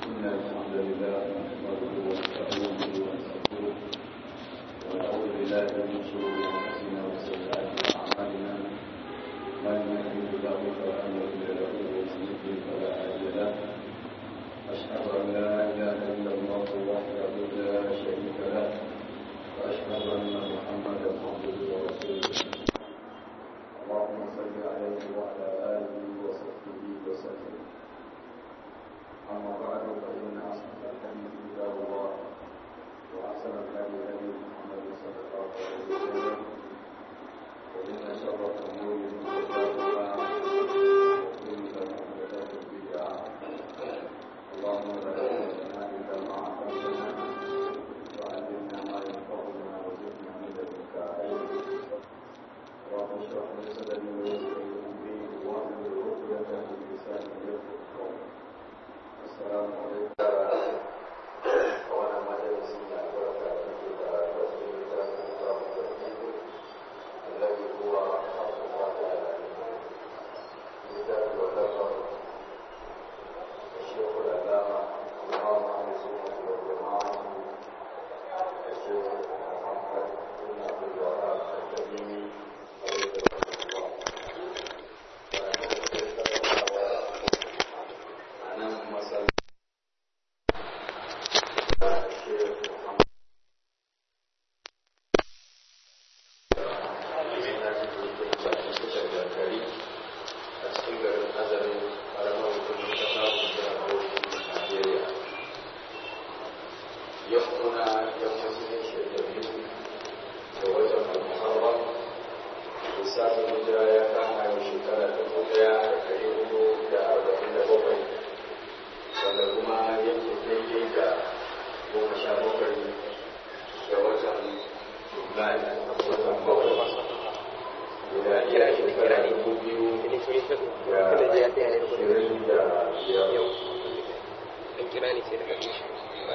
إن الحمد لله نحمده ونستعينه ونستغفره ونعوذ بالله من شرور أنفسنا وسيئات أعمالنا من يهده الله فلا مضل له ومن يضلل فلا هادي له أشهد أن لا إله إلا الله وحده لا شريك له وأشهد أن محمدا عبده ورسوله اللهم صل عليه وعلى آله وصحبه وسلم أما بعد فإن أصدق الحديث كتاب الله وأحسن الهدي هدي محمد صلى الله عليه وسلم وإن شر الأمور محدثاتها وكل محدثات بدعة اللهم لا علم لنا إلا ما علمتنا وعلمنا ما ينفعنا وزدنا من لدنك علما رب اشرح لي صدري ويسر لي أمري واحلل عقدة من لساني يفقهوا قولي السلام عليكم وانا مجلس البركة التي تأتت كتاب الله الذي هو حق الله تعالى كتاب والنظر الشيخ العلامة إمام أهل السنة والجماعة الشيخ محمد بن عبد الوهاب التميمي عليه رحمه الله أنا مثلا الشيخ محمد a cikin garin azarin karamar hukumar ta samun jihar Bauchi Najeriya. Yau muna yammacin shekaru da watan Al-Muharram lissafin hijira ya kama yau shekara ta ɗaya da ɗari hudu da arba'in da bakwai wanda kuma yake daidai da goma sha bakwai da watan Julai watan bakwai guda iya shekara dubu biyu da ashirin da biyar an kira ni sai daga tushe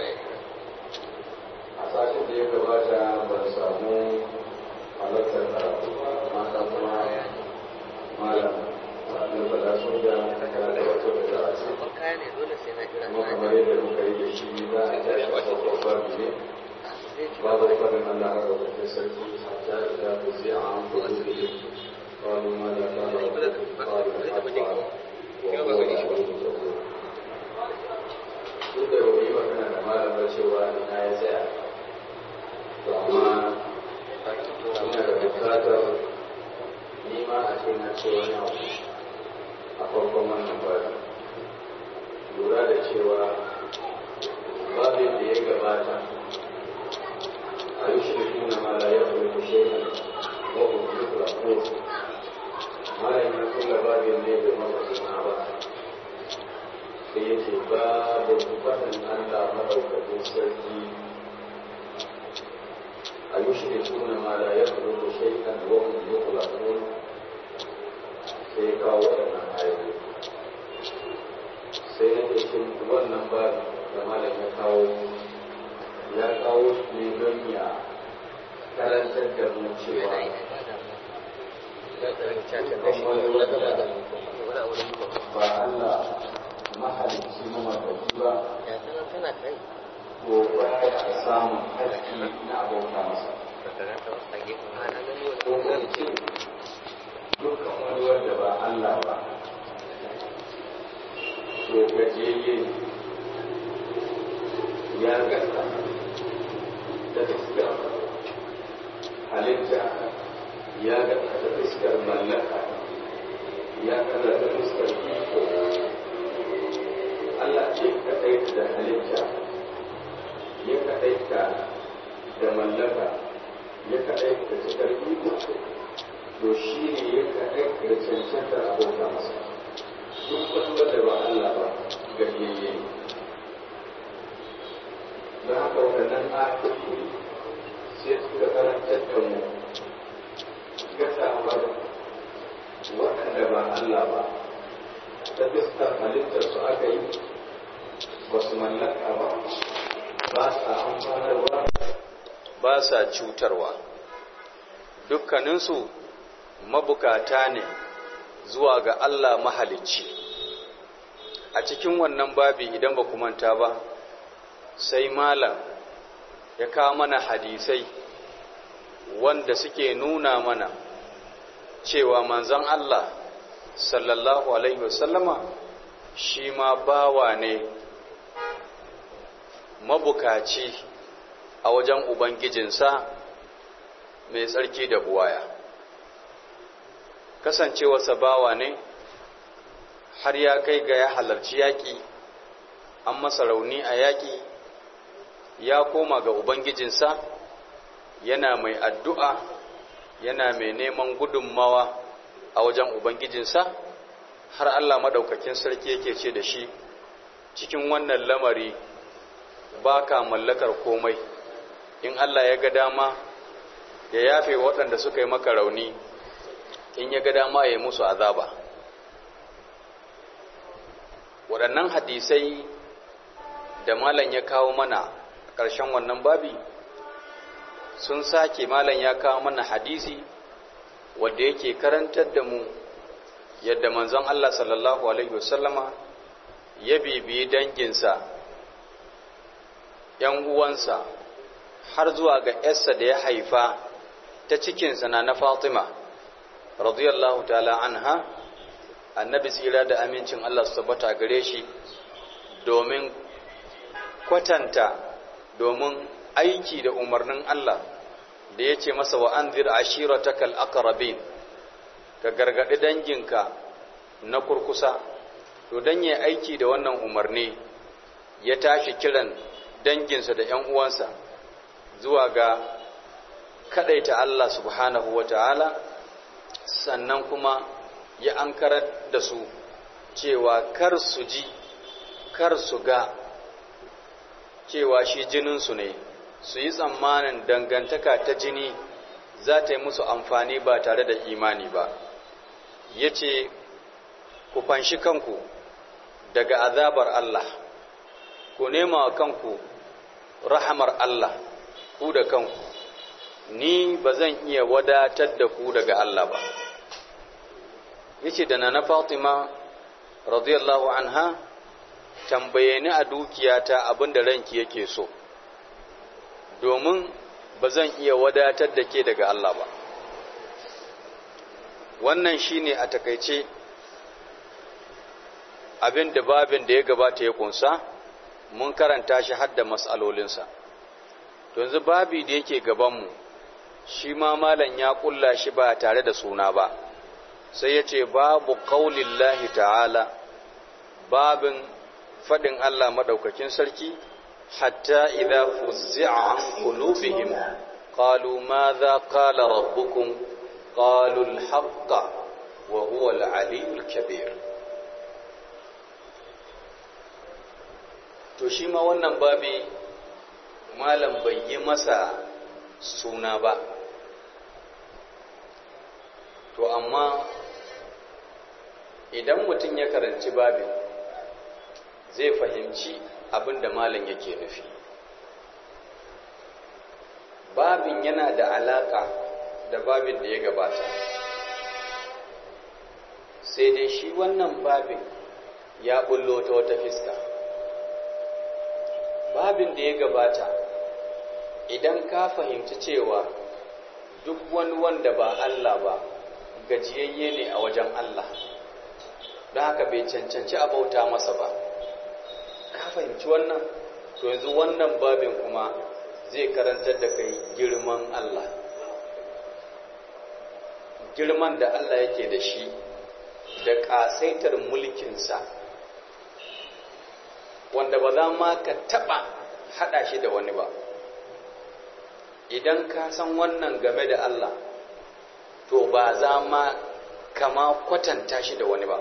a satin da ya gabata ban samu halartar karatu ba mata kuma malam abin fada sun da kana da wato da za a ce ban kaya ne dole sai na jira kuma kamar yadda muka yi da shi za a tashi a sabon babu ne babu fadin Allah a rubutun sarki hatta da ta zai a an kudu da yi قالوا ماذا قال ربكم قالوا الحق وهو العلي الكبير duk da wani magana da malamar cewa ina ya tsaya to amma ina da bukatar nima a ce na ce wani abu a farkon wannan bari lura da cewa babin da ya gabata a yi shirku na mala ya fi kushe ne wabu duk rako malam ya kula babin ne da mafasina ba sai ya ce babu faɗin Allah maɗaukakin sarki a yi shi da tuna ma da ya fi rufe shaikan wa kuma yi kula kun sai ya kawo waɗannan ayoyi sai ya ce shi wannan babu da malam ya kawo ya kawo shi ne don ya karantar da mu cewa ba Allah mahalicci mamadauki ba ko ba ya samun haƙƙi na abauta masa ko kuma ce dukkan wani wanda ba Allah ba to gajeye ya gasa da fuskar halitta ya gasa da fuskar mallaka ya kaza da fuskar iko Allah ce kaɗai da halitta ya kaɗai da mallaka ya kaɗai da cikar iko to shi ne ya kaɗai da cancantar abota masa duk wani wanda ba Allah ba gajiyayye ne don haka waɗannan ayoyi sai suka karantar da mu gasawar waɗanda ba Allah ba ta fuskar halittar su aka yi ba su mallaka ba ba sa amfanarwa ba sa cutarwa dukkaninsu mabukata ne zuwa ga Allah mahalicci a cikin wannan babi idan ba manta ba sai malam ya kawo mana hadisai wanda suke nuna mana cewa manzon Allah sallallahu alaihi wasallama shi ma bawa ne mabukaci a wajen ubangijinsa mai tsarki da buwaya kasancewarsa bawa ne har ya kai ga ya halarci yaƙi an masa rauni a yaƙi ya koma ga ubangijinsa yana mai addu'a yana mai neman gudunmawa a wajen ubangijinsa har Allah maɗaukakin sarki yake ce da shi cikin wannan lamari ba ka mallakar komai in Allah ya ga dama ya yafe waɗanda suka yi maka rauni in ya ga dama ya yi musu azaba waɗannan hadisai da malam ya kawo mana ƙarshen wannan babi sun sake malam ya kawo mana hadisi wadda yake karantar da mu yadda manzon Allah sallallahu alaihi wasallama ya bibiyi danginsa ‘yan uwansa har zuwa ga ‘yarsa da ya haifa ta cikinsa na na Fatima radiyallahu ta'ala anha annabi tsira da amincin Allah su tabbata gare shi domin kwatanta domin aiki da umarnin Allah da ya ce masa wa an zira ashiratakal aqrabin ka gargaɗi danginka na kurkusa to dan ya aiki da wannan umarni ya tashi kiran danginsa da ‘yan uwansa zuwa ga kaɗaita Allah subhanahu wa ta'ala sannan kuma ya ankarar da su cewa kar su ji kar su ga cewa shi jininsu ne su yi tsammanin dangantaka ta jini za ta yi musu amfani ba tare da imani ba ya ce ku fanshi kanku daga azabar Allah ku nema wa kanku rahamar Allah ku da kanku ni ba zan iya wadatar da ku daga Allah ba yace da na Fatima radiyallahu anha tambaye ni a dukiyata abinda ranki yake so domin ba zan iya wadatar da ke daga Allah ba wannan shine a takaice abin da babin da ya gabata ya kunsa mun karanta shi hadda mas'alolinsa to yanzu babi da yake gabanmu shi ma malam ya kulla shi ba tare da suna ba sai ya ce babu qaulillahi ta'ala babin fadin Allah madaukakin sarki hatta idza fuzzi'a an qulubihim qalu madha qala rabbukum qalu al-haqqa wa huwa al-aliyyul kabir to shi ma wannan babi malam bai yi masa suna ba to amma idan mutum ya karanci babin zai fahimci abin da malam yake nufi babin yana da alaka da babin da ya gabata sai dai shi wannan babin ya bullo ta wata fiska babin da ya gabata idan ka fahimci cewa duk wani wanda ba Allah ba gajiyayye ne a wajen Allah don haka bai cancanci a bauta masa ba ka fahimci wannan to yanzu wannan babin kuma zai karantar da kai girman Allah girman da Allah yake da shi da ƙasaitar mulkinsa wanda ba za ma ka taɓa haɗa shi da wani ba idan ka san wannan game da Allah to ba za ma kama kwatanta shi da wani ba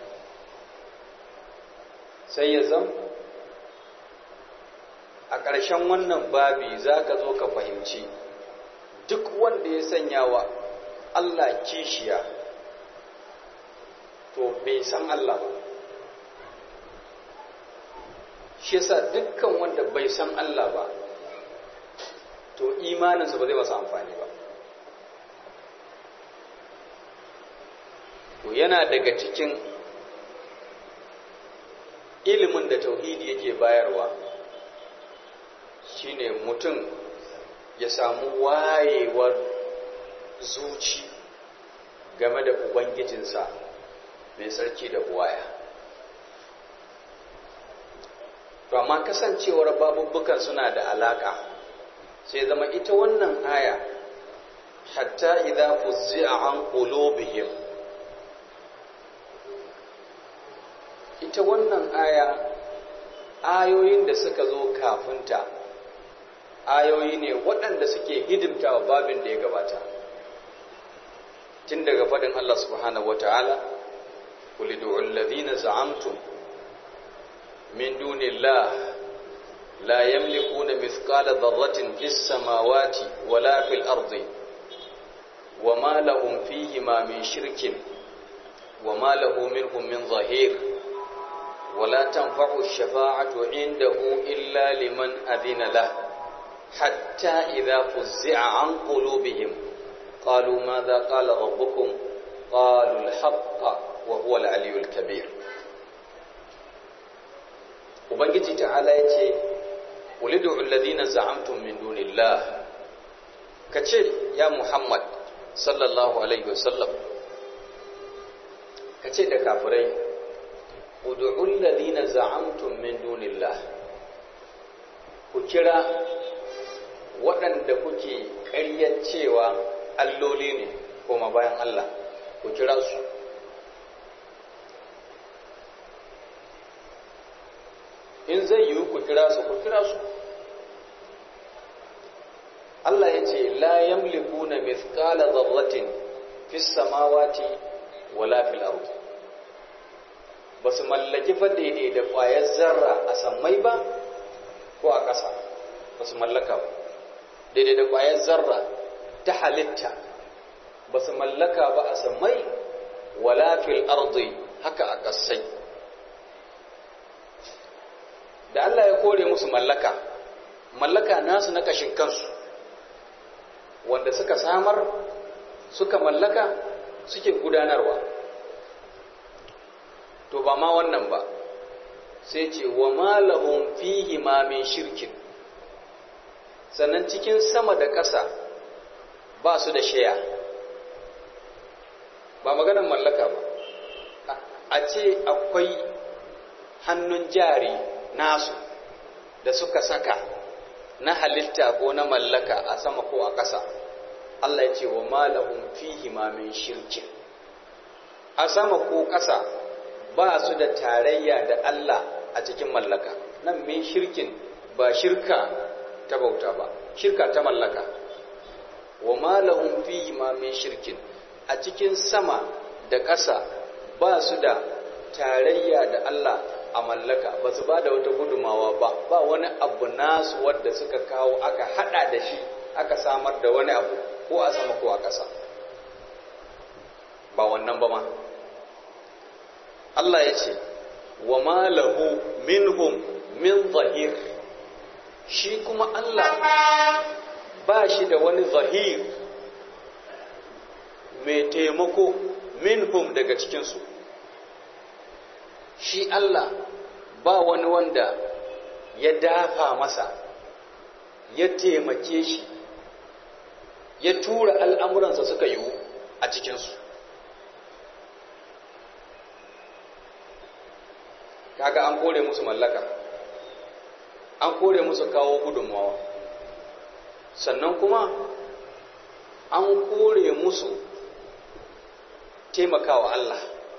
sai ya zan a ƙarshen wannan babi za ka zo ka fahimci duk wanda ya sanya wa Allah kishiya to bai san Allah ba shi yasa dukkan wanda bai san Allah ba to imaninsa ba zai masa amfani ba to yana daga cikin ilimin da tauhidi yake bayarwa shine mutum ya samu wayewar zuci game da ubangijinsa mai sarki da buwaya to amma kasancewar babubbukan suna da alaka sai zama ita wannan aya hatta idza fuzzi'a an qulubihim ita wannan aya ayoyin da suka zo kafinta ayoyi ne waɗanda suke hidimta wa babin da ya gabata tun daga faɗin Allah subhanahu wata'ala qul ud'u alladhina za'amtum min dunillah la yamlikuna mithqala dharratin fis samawati wala fil ardi wama lahum fihima min shirkin wama lahu minhum min zahir ولا تنفع الشفاعة عنده إلا لمن أذن له حتى إذا فزع عن قلوبهم قالوا ماذا قال ربكم قالوا الحق وهو العلي الكبير ubangiji ta'ala ya ce ulidu alladhina za'amtum min dunillah kace ya muhammad sallallahu alaihi wasallam kace da kafirai ud'u alladhina za'amtum min dunillah ku kira waɗanda kuke ƙaryar cewa alloli ne kuma bayan Allah ku kira su in zai yiwu ku kira su ku kira su Allah ya ce la yamlikuna mithqala dharratin fis samawati wala fil ardi basu mallaki fa daidai da ƙwayar zarra a sammai ba ko a ƙasa basu mallaka ba daidai da ƙwayar zarra ta halitta basu mallaka ba a sammai wala fil ardi haka a ƙasai da Allah ya kore musu mallaka mallaka nasu na kashin kansu wanda suka samar suka mallaka suke gudanarwa to ba ma wannan ba sai ce wa malahum fihi ma min shirkin sannan cikin sama da ƙasa ba su da shaya ba maganar mallaka ba a ce akwai hannun jari nasu da suka saka na halitta ko na mallaka a sama ko a ƙasa Allah ya ce wa malahum fihi ma min shirkin a sama ko ƙasa ba su da tarayya da Allah a cikin mallaka nan min shirkin ba shirka ta bauta ba shirka ta mallaka wa malahum fihi ma min shirkin a cikin sama da ƙasa ba su da tarayya da Allah a mallaka ba su ba da wata gudumawa ba ba wani abu nasu wadda suka kawo aka hada da shi aka samar da wani abu ko a sama ko a ƙasa ba wannan ba ma Allah ya ce wa ma lahu minhum min zahir shi kuma Allah ba shi da wani zahir mai taimako minhum daga cikinsu shi Allah ba wani wanda ya dafa masa ya taimake shi ya tura al'amuransa suka yiwu a cikinsu kaga an kore musu mallaka an kore musu kawo gudunmawa sannan kuma an kore musu taimakawa Allah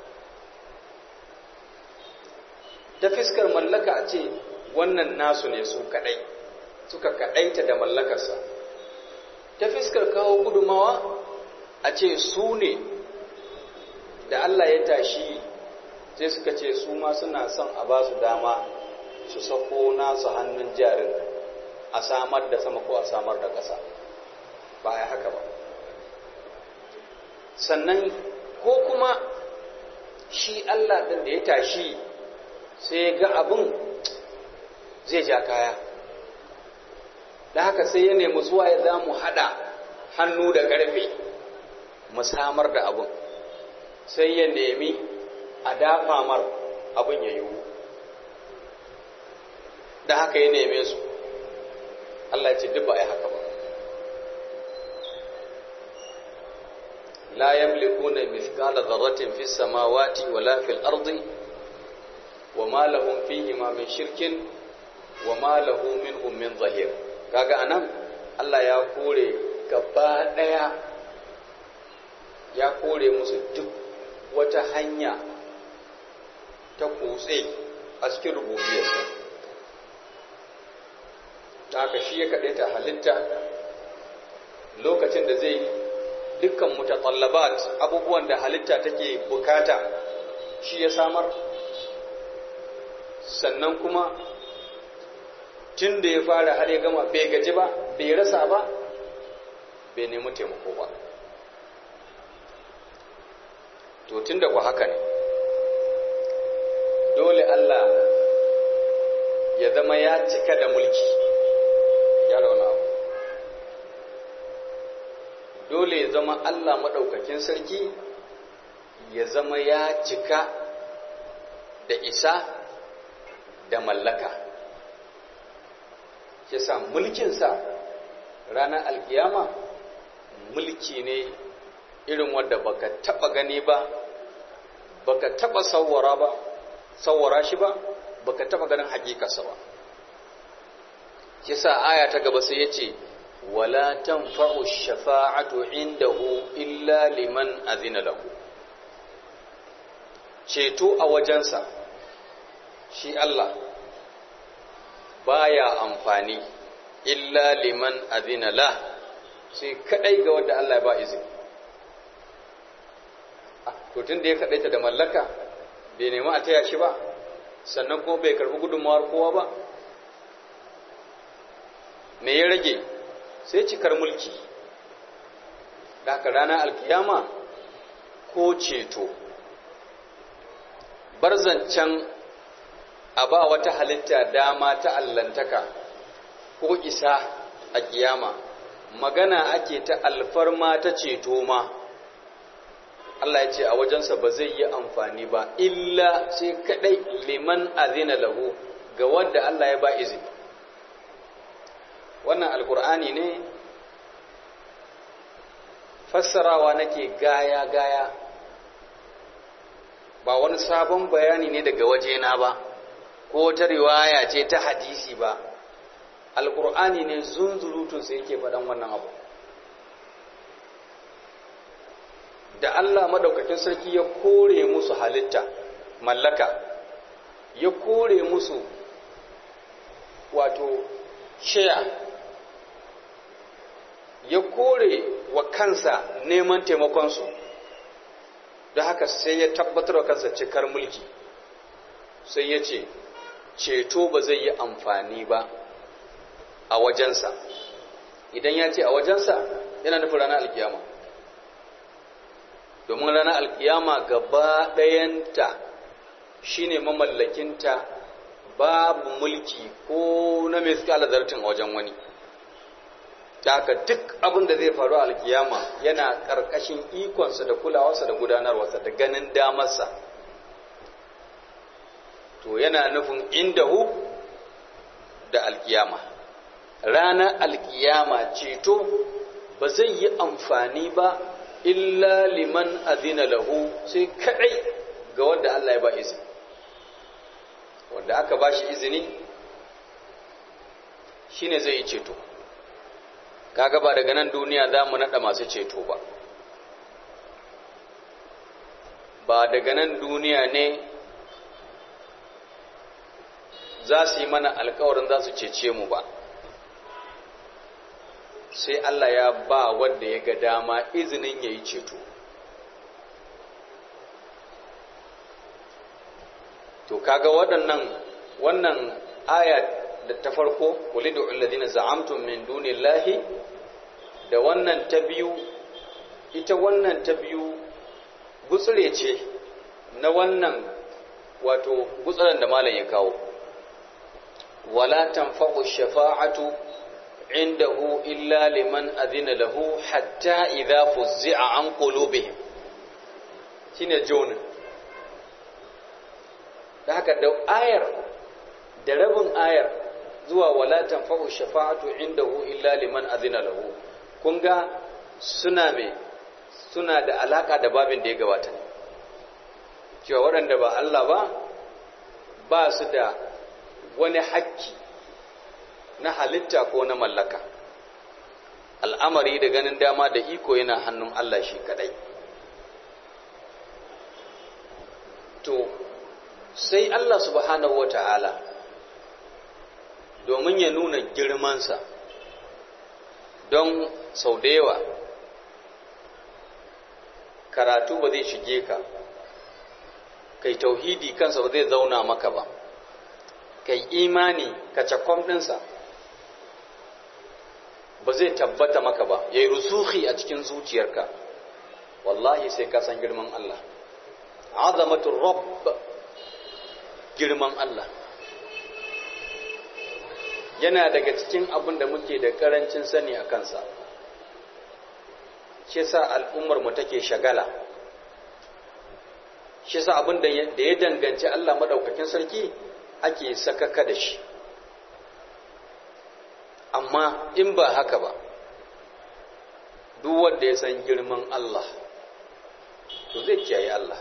ta fiskar mallaka a ce wannan nasu ne su kadai suka kadaita da mallakarsa ta fiskar kawo gudumawa a ce su ne da Allah ya tashi sai suka ce su ma suna son a ba su dama su sako nasu hannun jarin a samar da sama ko a samar da ƙasa ba ya haka ba sannan ko kuma shi Allah ɗin da ya tashi sai ga abin zai ja kaya da haka sai ya nemi zuwa ya za mu haɗa hannu da ƙarfe mu samar da abin sai ya nemi a dafa mar abin ya yiwu da haka ya neme su Allah ya ce duk ba a yi haka ba la yamlikuna mithqala dharratin fis samawati wala fil ardi wama lahum fihi ma min shirkin wama lahu minhum min zahir kaga anan Allah ya kore gaba daya ya kore musu duk wata hanya ta kutse a cikin rububiyarsa ta haka shi ya kaɗai ta halitta lokacin da zai dukkan mutatallabat abubuwan da halitta take bukata shi ya samar sannan kuma tun da ya fara har ya gama bai gaji ba bai rasa ba bai nemi taimako ba to tun da ku haka ne dole Allah ya zama ya cika da mulki ya rauna abu dole ya zama Allah maɗaukakin sarki ya zama ya cika da isa da mallaka shi sa mulkinsa ranar alkiyama mulki ne irin wadda baka taba gani ba baka taba sawara ba sawara shi ba baka taba ganin hakikarsa ba shi sa aya ta gaba sai yace wala tanfa'u shafa'atu indahu illa liman azina lahu ceto a wajensa shi Allah baya amfani illa liman azina la sai kadai ga wanda Allah ya ba izini to tun da ya kadaita da mallaka bai nemi a taya shi ba sannan kuma bai karbi gudunmawar kowa ba me ya rage sai cikar mulki da haka ranar alkiyama ko ceto barzancan a ba wata halitta dama ta allantaka ko isa a kiyama magana ake ta alfarma ta ceto ma Allah ya ce a wajensa ba zai yi amfani ba illa sai kadai liman azina lahu ga wanda Allah ya ba izini wannan alkur'ani ne fassarawa nake gaya gaya ba wani sabon bayani ne daga wajena ba ko ta riwaya ce ta hadisi ba alkur'ani ne zunzurutun sai yake faɗan wannan abu da Allah madaukakin sarki ya kore musu halitta mallaka ya kore musu wato shaya ya kore wa kansa neman taimakonsu da haka sai ya tabbatar wa kansa cikar mulki sai ya ce ceto ba zai yi amfani ba a wajensa idan ya ce a wajensa yana nufin ranar alkiyama domin ranar alkiyama gaba ɗayanta shine mamallakinta babu mulki ko na mai suka zartin a wajen wani ta haka duk abin da zai faru a alkiyama yana ƙarƙashin ikonsa da kulawarsa da gudanarwarsa da ganin damarsa to yana nufin indahu da alkiyama ranar alkiyama ceto ba zai yi amfani ba illa liman azina lahu sai kadai ga wanda Allah ya ba izini wanda aka ba shi izini shine zai yi ceto kaga ba daga nan duniya za mu naɗa masu ceto ba ba daga nan duniya ne za su yi mana alkawarin za su cece mu ba sai Allah ya ba wanda ya ga dama izinin ya yi ceto to kaga waɗannan wannan aya da ta farko walidu alladhina za'amtum min dunillahi da wannan ta biyu ita wannan ta biyu gutsure ce na wannan wato gutsuren da malam ya kawo wala tanfa'u shafa'atu indahu illa liman adhina lahu hatta idha fuzzi'a an qulubihim shine jonin da haka da ayar da rabin ayar zuwa wala tanfa'u shafa'atu indahu illa liman azina lahu kun ga suna me suna da alaka da babin da ya gabata cewa waɗanda ba Allah ba ba su da wani hakki na halitta ko na mallaka al'amari da ganin dama da iko yana hannun Allah shi kadai to sai Allah subhanahu wata'ala domin ya nuna girmansa don sau da yawa karatu ba zai shige ka kai tauhidi kansa ba zai zauna maka ba kai imani ka cakwam ɗinsa ba zai tabbata maka ba ya yi rusuhi a cikin zuciyarka wallahi sai ka san girman Allah azamatul rabb girman Allah yana daga cikin abin da muke da karancin sani a kansa shi sa al'ummar mu take shagala shi sa abin da ya danganci Allah madaukakin sarki ake sakaka da shi amma in ba haka ba duk wanda ya san girman Allah to zai kiyaye Allah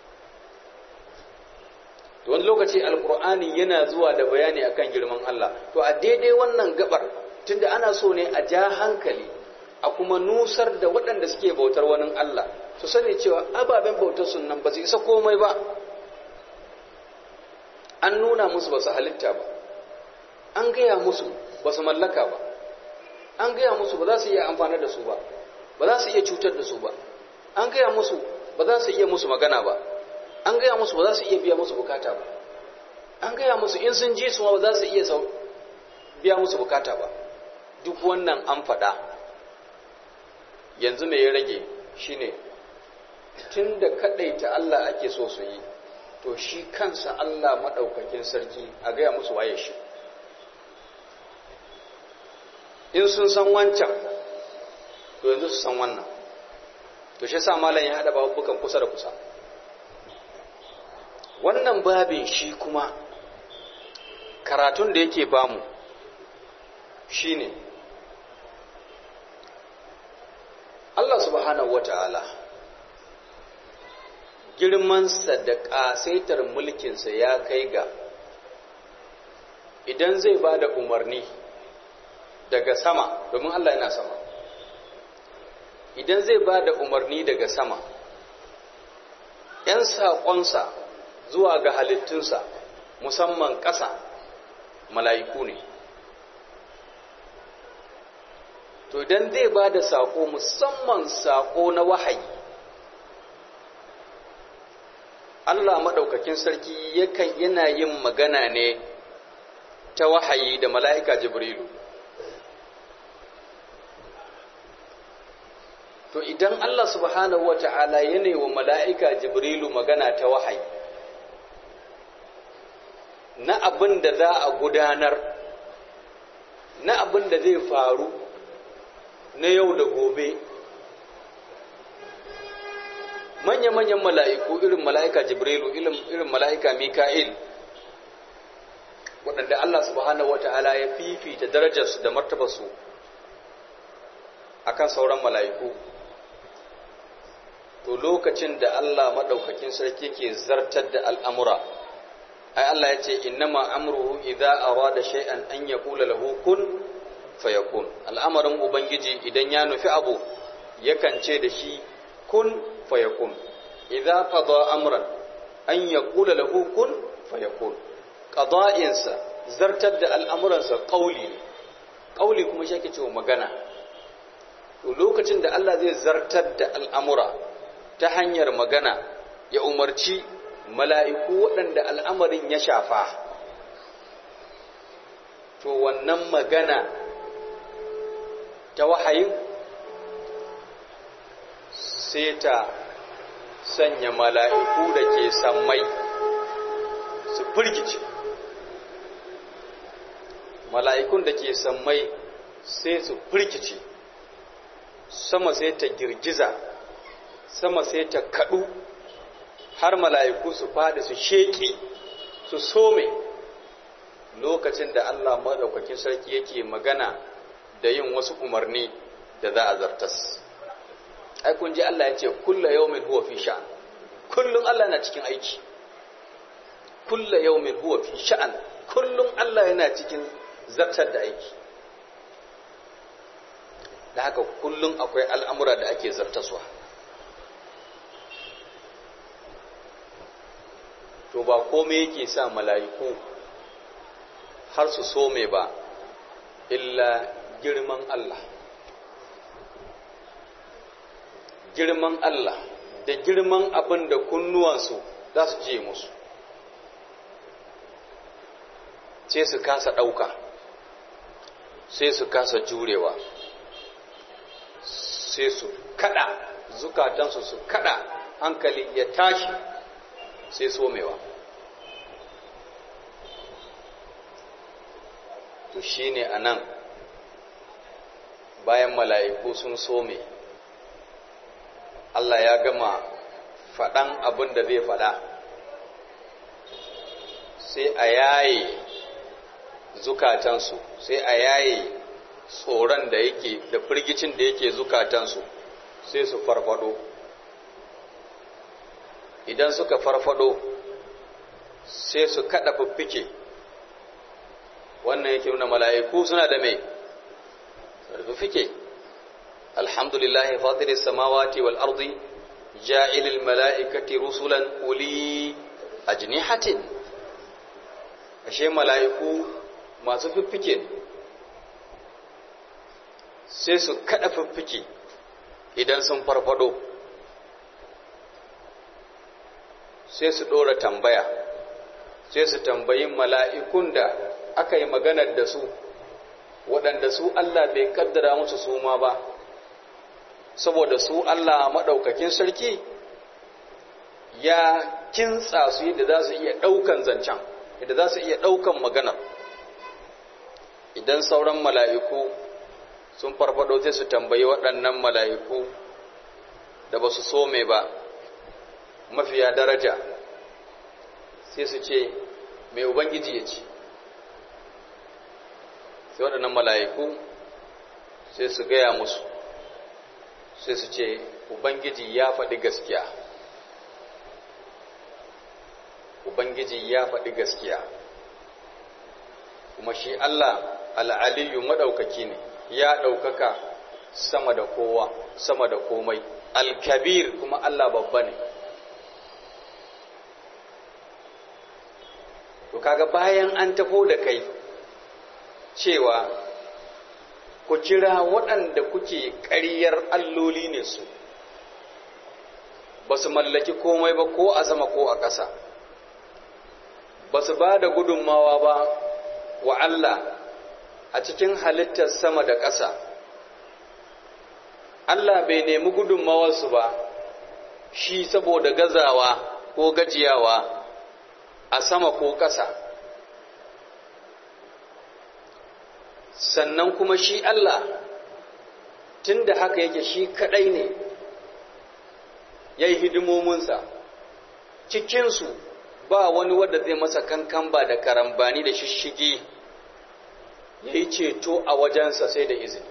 to wani lokaci alkur'ani yana zuwa da bayani akan girman Allah to a daidai wannan gabar tunda ana so ne a ja hankali a kuma nusar da waɗanda suke bautar wani Allah su sani cewa ababen bautar sun nan ba su isa komai ba an nuna musu ba su halitta ba an gaya musu ba su mallaka ba an gaya musu ba za su iya amfani da su ba ba za su iya cutar da su ba an gaya musu ba za su iya musu magana ba an gaya musu ba za su iya biya musu bukata ba an gaya musu in sun ji su ba za su iya biya musu bukata ba duk wannan an faɗa yanzu mai ya rage shine tun da kaɗaita Allah ake so su yi to shi kansa Allah maɗaukakin sarki a gaya musu waye shi in sun san wancan to yanzu su san wannan to shi sa malam ya haɗa babukan kusa da kusa wannan babin shi kuma karatun da yake bamu shine Allah subhanahu wata'ala girmansa da ƙasaitar mulkinsa ya kai ga idan zai ba da umarni daga sama domin Allah yana sama idan zai ba da umarni daga sama ‘yan saƙonsa zuwa ga halittunsa musamman ƙasa mala'iku ne to idan zai ba da saƙo musamman saƙo na wahayi Allah maɗaukakin sarki yakan yana yin magana ne ta wahayi da mala'ika Jibrilu. To idan Allah subhanahu wa ta'ala yana wa mala'ika Jibrilu magana ta wahayi, na abin da za a gudanar, na abin da zai faru na yau da gobe, manya-manyan mala'iku irin mala'ika jibrilu irin mala'ika mika'il waɗanda Allah subhanahu wata'ala ya fifita darajarsu da martabarsu a kan sauran mala'iku to lokacin da Allah maɗaukakin sarki ke zartar da al'amura ai Allah ya ce innama amruhu idza arada shay'an an yaqula lahu kun fayakun al'amarin ubangiji idan ya nufi abu yakan ce da shi kun fayakun idza qada amran an yaqula lahu kun fayakun qada'insa zartar da al'amuransa qauli ne qauli kuma shi yake cewa magana to lokacin da Allah zai zartar da al'amura ta hanyar magana ya umarci mala'iku waɗanda al'amarin ya shafa to wannan magana ta wahayin sai ta sanya mala'iku da ke sammai su firgice mala'ikun da ke sammai sai su firgice sama sai ta girgiza sama sai ta kaɗu har mala'iku su faɗi su sheƙi su some lokacin da Allah maɗaukakin sarki yake magana da yin wasu umarni da za a zartas ai kun ji Allah ya ce kulla yawmin huwa fi sha'an kullum Allah na cikin aiki kulla yawmin huwa fi sha'an kullum Allah yana cikin zartar da aiki da haka kullum akwai al'amura da ake zartaswa to ba komai yake sa mala'iku har su so mai ba illa girman Allah girman Allah da girman abin da kunnuwansu za su je musu sai su kasa ɗauka sai su kasa jurewa sai su kada zukatansu su kada hankali ya tashi sai somewa to shine anan bayan mala'iku sun some Allah ya gama faɗan abin da zai faɗa sai a yaye zukatansu sai a yaye tsoron da yake da firgicin da yake zukatansu sai su farfado idan suka farfado sai su kada fiffike wannan yake nuna mala'iku suna da mai fiffike alhamdulillahi fatiris samawati wal ardi ja'ilil mala'ikati rusulan uli ajnihatin ashe mala'iku masu fiffike sai su kada fiffike idan sun farfado sai su ɗora tambaya sai su tambayi mala'ikun da aka yi maganar da su waɗanda su Allah bai kaddara musu su ma ba saboda su Allah maɗaukakin sarki ya kintsa su yadda za su iya ɗaukan zancen yadda za su iya ɗaukan maganar idan sauran mala'iku sun farfado sai su tambayi waɗannan mala'iku da ba su so mai ba mafiya daraja sai su ce mai ubangiji ya ce sai waɗannan mala'iku sai su gaya musu sai su ce ubangiji ya faɗi gaskiya ubangiji ya faɗi gaskiya kuma shi Allah al'aliyu maɗaukaki ne ya ɗaukaka sama da kowa sama da komai alkabir kuma Allah babba ne to kaga bayan an tafo da kai cewa ku kira waɗanda kuke ƙaryar alloli ne su ba su mallaki komai ba ko a sama ko a ƙasa ba su ba da gudunmawa ba wa Allah a cikin halittar sama da ƙasa Allah bai nemi gudunmawarsu ba shi saboda gazawa ko gajiyawa a sama ko ƙasa sannan kuma shi Allah tun da haka yake shi kaɗai ne ya yi hidimominsa cikinsu ba wani wadda zai masa kankan ba da karambani da shishigi ya yi ceto a wajensa sai da izini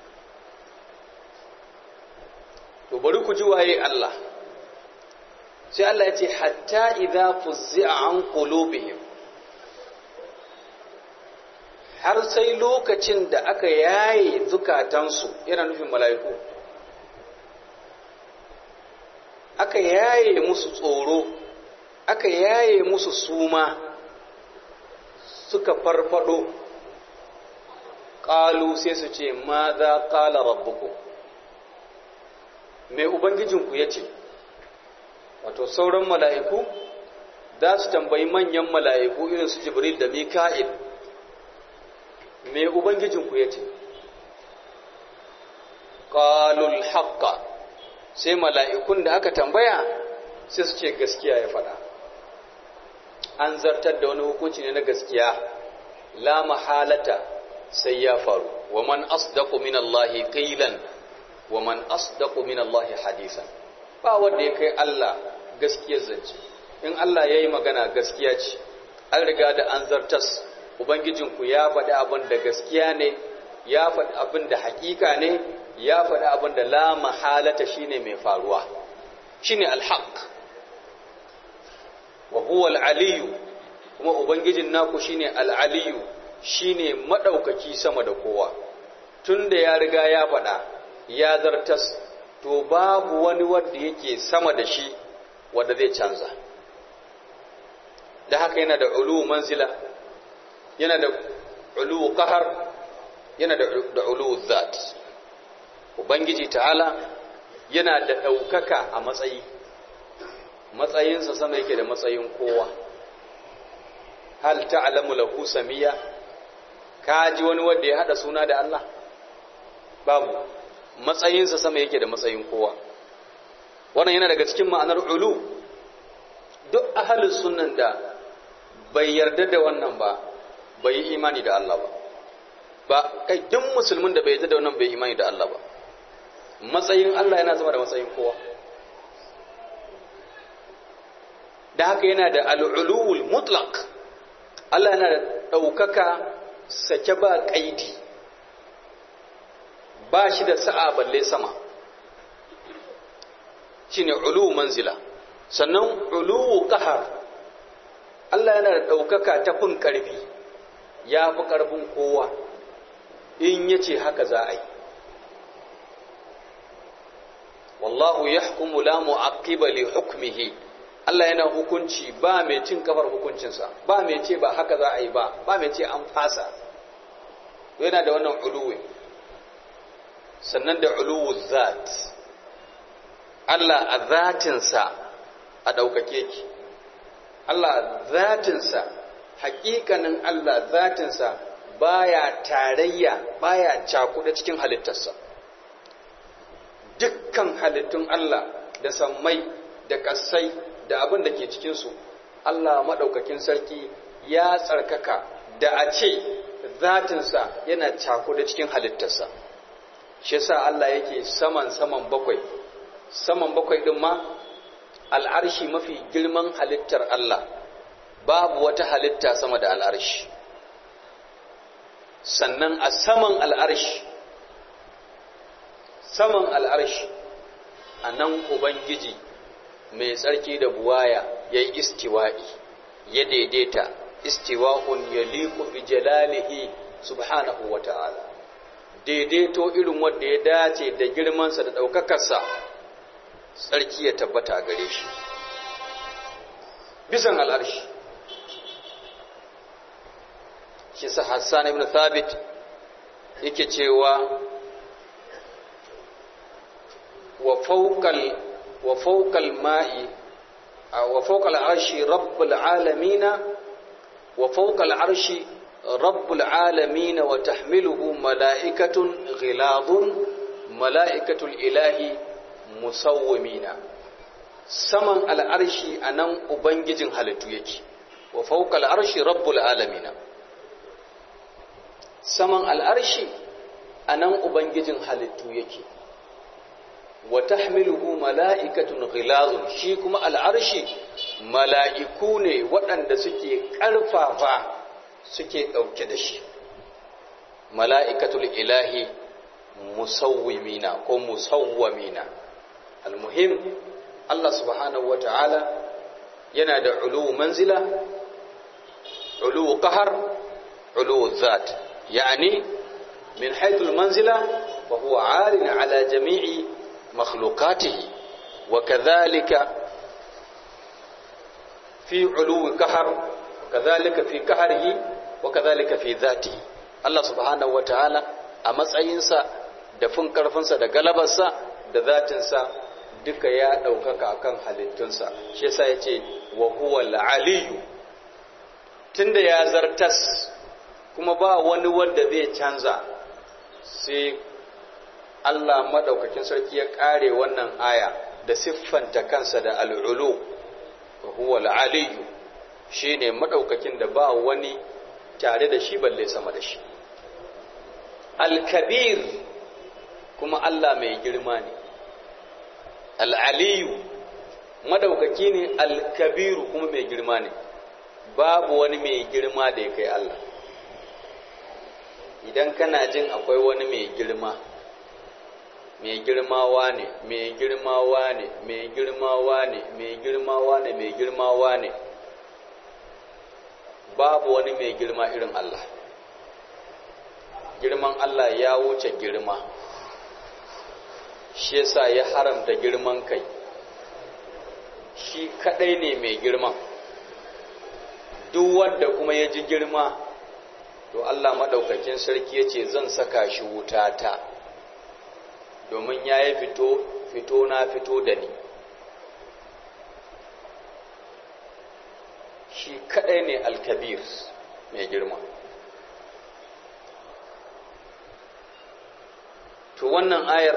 to bari ku ji waye Allah sai Allah ya ce hatta idza fuzzi'a an qulubihim har sai lokacin da aka yaye zukatansu yana nufin mala'iku aka yaye musu tsoro aka yaye musu suma suka farfado ƙalu sai su ce ma za ƙala rabbuku mai ubangijinku ya ce wato sauran mala'iku za su tambayi manyan mala'iku irin su jibril da mika'il mai ubangijinku ya ce ƙalul haƙƙa sai mala'ikun da aka tambaya sai su ce gaskiya ya faɗa an zartar da wani hukunci ne na gaskiya la mahalata sai ya faru wa man asdaqu min Allah qilan wa man asdaqu min Allah hadisan ba wanda ya kai Allah gaskiyar zance in Allah yayi magana gaskiya ce an riga da an zartas ubangijinku ya faɗi abin da gaskiya ne ya faɗi abin da haƙiƙa ne ya faɗi abin da la mahalata shine mai faruwa shine alhaq wa huwa al-aliyu kuma ubangijin naku shine al-aliyu shine madaukaki sama da kowa tunda ya riga ya faɗa ya zartas to babu wani wanda yake sama da shi wanda zai canza da haka yana da ulu manzila yana da ulu qahar yana da ulu zat ubangiji ta'ala yana da ɗaukaka a matsayi matsayinsa sama yake da matsayin kowa hal ta'lamu lahu samiya ka ji wani wanda ya hada suna da Allah babu matsayinsa sama yake da matsayin kowa wannan yana daga cikin ma'anar ulu duk ahalin sunnan da bai yarda da wannan ba bai yi imani da Allah ba ba kai duk musulmin da bai yarda da wannan bai imani da Allah ba matsayin Allah yana zama da matsayin kowa da haka yana da al'uluwul mutlaq Allah yana da ɗaukaka sake ba ƙaidi ba shi da sa'a balle sama shi ne uluwu manzila sannan uluwu ƙahar Allah yana da ɗaukaka ta fin ƙarfi ya fi ƙarfin kowa in ya ce haka za a yi wallahu ya hukumu la mu'aqqiba li hukmihi Allah yana hukunci ba mai cin kafar hukuncinsa ba mai ce ba haka za a yi ba ba mai ce an fasa yana da wannan uluwi sannan da uluwu zat Allah a zatinsa a ɗaukake ki Allah zatinsa hakikanin Allah zatinsa baya tarayya baya cakuɗa cikin halittarsa dukkan halittun Allah da sammai da ƙasai da abin da ke cikinsu Allah maɗaukakin sarki ya tsarkaka da a ce zatinsa yana cakuɗa cikin halittarsa shi sa Allah yake saman saman bakwai saman bakwai ɗin ma al'arshi mafi girman halittar Allah babu wata halitta sama da al'arshi sannan a saman al'arshi saman al'arshi a nan Ubangiji mai tsarki da buwaya ya yi istiwa'i ya daidaita istiwa'un ya liku bi jalalihi subhanahu wa ta'ala daidaito irin wanda ya dace da girmansa da ɗaukakarsa tsarki ya tabbata a gare shi bisan al'arshi shi sa hassan ibn thabit yake cewa wa fawqal wa fawqal ma'i wa fawqal arshi rabbul alamin wa fawqal arshi rabbul alamin wa tahmiluhu mala'ikatun ghiladun mala'ikatul ilahi musawwimina saman al'arshi anan ubangijin halittu yake wa fawqal arshi rabbul alamin saman al'arshi anan ubangijin halittu yake wa tahmiluhu mala'ikatun ghilazun shi kuma al'arshi mala'iku ne waɗanda suke ƙarfafa suke ɗauke da shi mala'ikatul ilahi musawwimina ko musawwamina almuhim Allah subhanahu wa ta'ala yana da ulu manzila ulu qahar ulu zat yani min haythul manzila wa huwa 'alin 'ala jami'i مخلوقاته وكذلك في علو قهر وكذلك في قهره وكذلك في ذاته الله سبحانه وتعالى a matsayinsa da fin karfinsa da galabarsa da zatinsa duka ya ɗaukaka akan halittunsa shi yasa ya ce wa huwa aliyu tunda ya zartas kuma ba wani wanda zai canza sai Allah madaukakin sarki ya kare wannan aya da siffanta kansa da al'ulu huwa al'aliyu shine madaukakin da ba wani tare da shi balle sama da shi al-kabir kuma Allah mai girma ne al'aliyu madaukaki ne al-kabiru kuma mai girma ne babu wani mai girma da ya kai Allah idan kana jin akwai wani mai girma mai girmawa ne mai girmawa ne mai girmawa ne mai girmawa ne mai girmawa ne babu wani mai girma irin Allah girman Allah ya wuce girma shi yasa ya haramta girman kai shi kadai ne mai girman duk wanda kuma ya ji girma to Allah madaukakin sarki ya ce zan saka shi wutata domin ya yi fito fito na fito da ni shi kadai ne alkabir mai girma to wannan ayar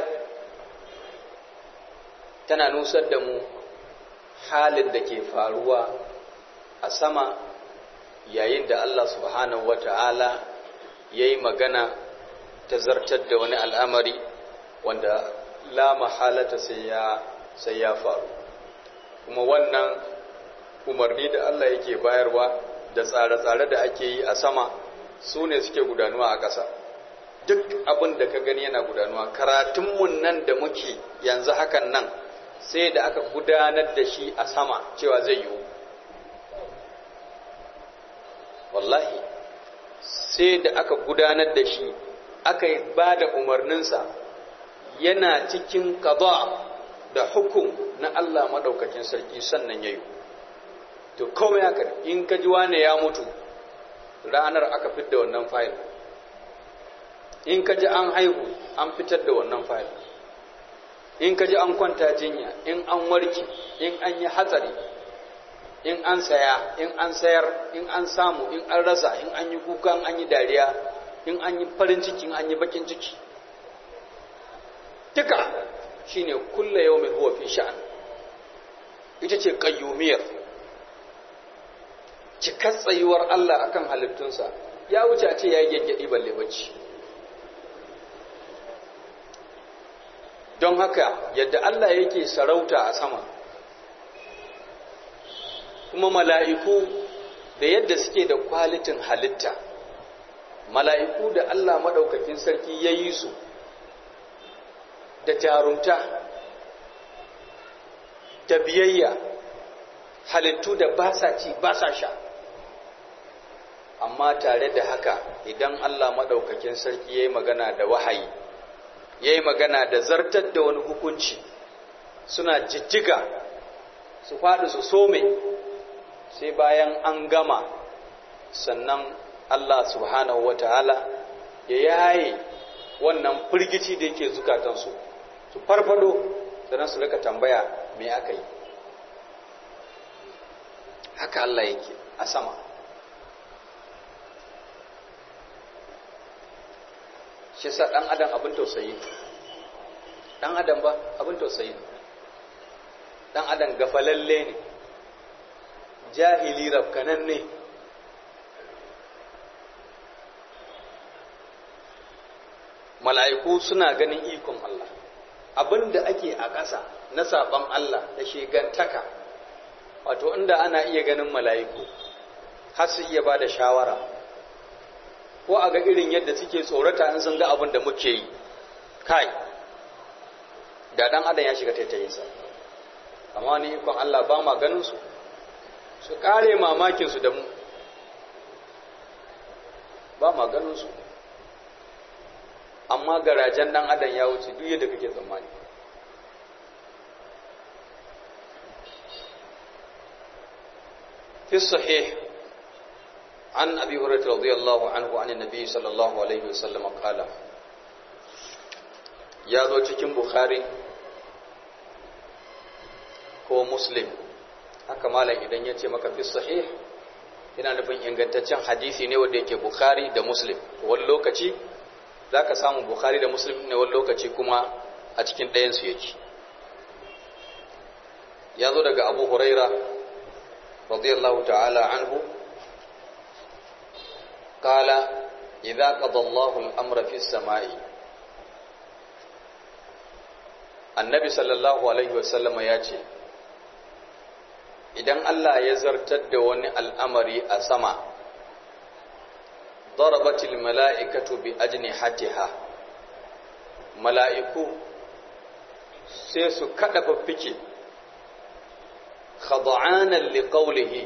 tana nusar da mu halin da ke faruwa a sama yayin da Allah subhanahu wata'ala ya yi magana ta zartar da wani al'amari wanda la mahalata sai ya sai ya faru kuma wannan umarni da Allah yake bayarwa da tsare-tsare da ake yi a sama su ne suke gudanuwa a ƙasa duk abin da ka gani yana gudanuwa karatunmu nan da muke yanzu hakan nan sai da aka gudanar da shi a sama cewa zai yiwu wallahi sai da aka gudanar da shi aka ba da umarninsa yana cikin qada da hukum na Allah madaukakin sarki sannan yayi to komai haka in ka ji wane ya mutu ranar aka fitar da wannan fayil in ka ji an haihu an fitar da wannan fayil in ka ji an kwanta jinya in an warke in an yi hatsari in an saya in an sayar in an samu in an rasa in an yi kuka in an yi dariya in an yi farin ciki in an yi bakin ciki duka shine kulla yawmin huwa fi sha'an ita ce qayyumiyar cikar tsayuwar Allah akan halittunsa ya wuce a ce ya yi gyangyaɗi balle bacci don haka yadda Allah yake sarauta a sama kuma mala'iku da yadda suke da kwalitin halitta mala'iku da Allah maɗaukakin sarki ya yi su da jarumta da biyayya halittu da ba sa ci ba sa sha amma tare da haka idan Allah maɗaukakin sarki ya yi magana da wahayi ya yi magana da zartar da wani hukunci suna jijjiga su faɗi su some sai bayan an gama sannan Allah subhanahu wa ta'ala ya yaye wannan firgici da yake zukatansu su farfado sannan su rika tambaya me aka yi haka Allah yake a sama shi sa ɗan adam abin tausayi ɗan adam ba abin tausayi ɗan adam gafalalle ne jahili rafkanan ne mala'iku suna ganin ikon Allah abin da ake a ƙasa na saɓon Allah da shegantaka wato inda ana iya ganin mala'iku har su iya ba da shawara ko a ga irin yadda suke tsorata in sun ga abin da muke yi kai da dan adam ya shiga taitayinsa amma ni ikon Allah ba ma ganin su su kare mamakin su da mu ba ma ganin su amma garajen dan adam ya wuce duk yadda kake tsammani في الصحيح عن أبي هريرة رضي الله عنه عن النبي صلى الله عليه وسلم قال يا ذو cikin Bukhari ko Muslim haka malam idan ya ce maka fi sahih yana nufin ingantaccen hadisi ne wanda yake Bukhari da Muslim wani lokaci zaka samu Bukhari da Muslim ne wani lokaci kuma a cikin ɗayan su yake ya zo daga Abu Huraira radiyallahu ta'ala anhu قال إذا قضى الله الأمر في السماء النبي صلى الله عليه وسلم ياتي idan Allah ya zartar da wani al'amari a sama darabatil mala'ikatu bi ajnihatiha mala'iku sai su kada fiffike khada'anan liqawlihi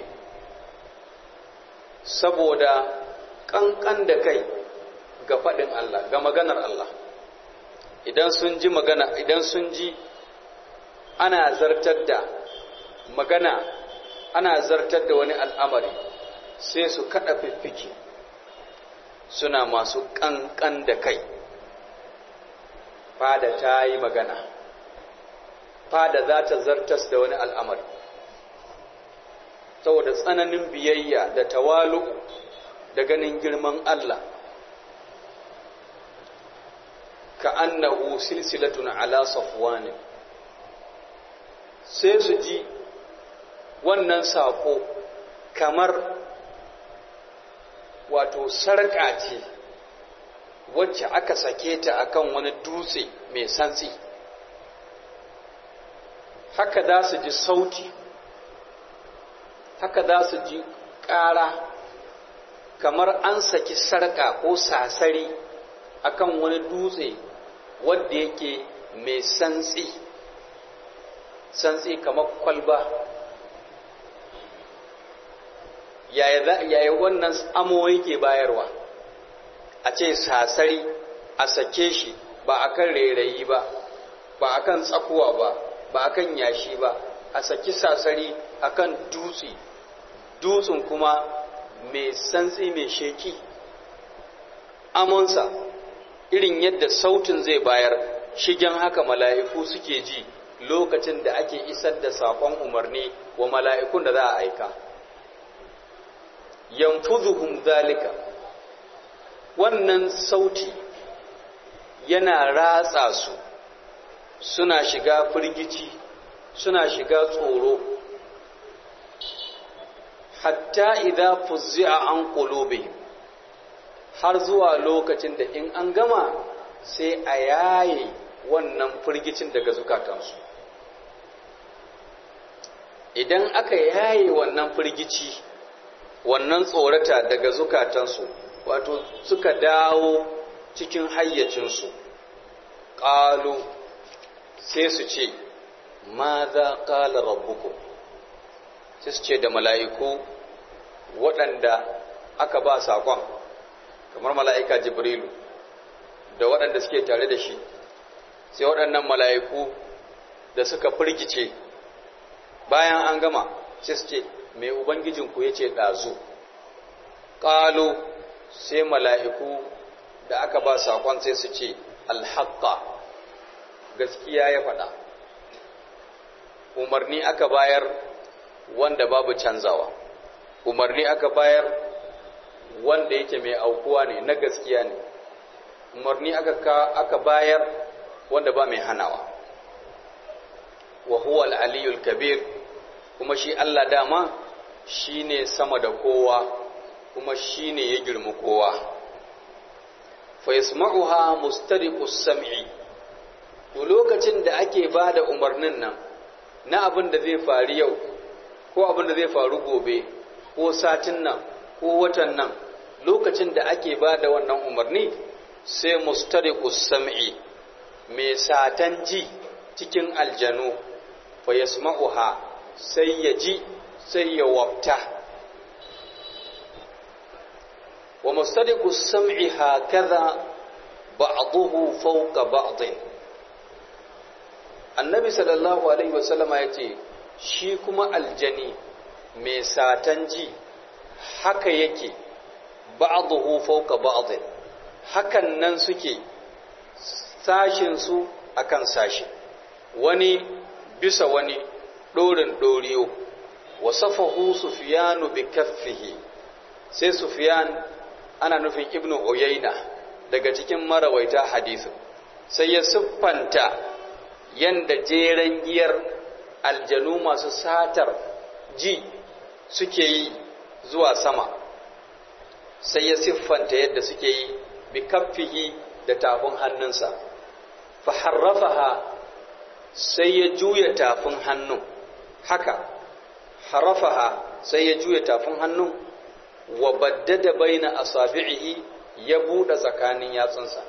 saboda kankan da kai ga faɗin Allah ga maganar Allah idan sun ji magana idan sun ji ana zartar da magana ana zartar da wani al'amari sai su kada fiffike suna masu kankan da kai fada ta yi magana fada za ta zartas da wani al'amari saboda tsananin biyayya da tawalu da ganin girman Allah ka annahu silsilatun ala safwanin sai su ji wannan sako kamar wato sarƙa ce wacce aka sake ta akan wani dutse mai santsi haka za su ji sauti haka za su ji ƙara kamar an saki sarƙa ko sasari akan wani dutse wadda yake mai santsi santsi kamar kwalba yaya wannan amo yake bayarwa a ce sasari a sake shi ba akan rairayi ba ba akan tsakuwa ba ba akan yashi ba a saki sasari akan dutse dutsen kuma mai santsi mai sheki amonsa irin yadda sautin zai bayar shigen haka mala'iku suke ji lokacin da ake isar da saƙon umarni wa mala'ikun da za a aika yanfuzuhum zalika wannan sauti yana ratsa su suna shiga firgici suna shiga tsoro hatta idza fuzzi'a an qulubihim har zuwa lokacin da in an gama sai a yaye wannan firgicin daga zukatansu idan aka yaye wannan firgici wannan tsorata daga zukatansu wato suka dawo cikin hayyacinsu ƙalu sai su ce ma za ƙala rabbuku sai su ce da mala'iku waɗanda aka ba saƙon kamar mala'ika jibrilu da waɗanda suke tare da shi sai waɗannan mala'iku da suka firgice bayan an gama sai su ce mai ubangijinku ya ce ɗazu ƙalo sai mala'iku da aka ba saƙon sai su ce alhaƙa gaskiya ya faɗa umarni aka bayar wanda babu canzawa umarni aka bayar wanda yake mai aukuwa ne na gaskiya ne umarni aka, aka bayar wanda ba mai hanawa wa huwa al-aliyul kabir kuma shi Allah dama shine sama da kowa kuma shine ya girma kowa fa yasma'uha mustariqus sam'i to lokacin da ake bada umarnin nan na abin da zai faru yau ko abin da zai faru gobe ko satin nan ko watan nan lokacin da ake bada wannan umarni sai mustariqus sam'i mai satan ji cikin aljanu fa yasma'uha sai ya ji sai ya wafta wa mustariqus sam'i hakaza ba'dahu fawqa ba'din annabi sallallahu alaihi wasallama yace shi kuma aljani mai satan ji haka yake ba'dahu fawqa ba'din hakan nan suke sashinsu a kan sashi wani bisa wani ɗorin ɗoriyo wa safahu sufiyanu bi kaffihi sai sufiyan ana nufin ibnu uyayna daga cikin marawaita hadisin sai ya siffanta yanda jeren giyar aljanu masu satar ji suke yi zuwa sama sai ya siffanta yadda suke yi bi kaffihi da tafin hannunsa fa harrafaha sai ya juya tafin hannun haka harrafaha sai ya juya tafin hannun wa baddada baina asabi'ihi ya buɗe tsakanin yatsunsa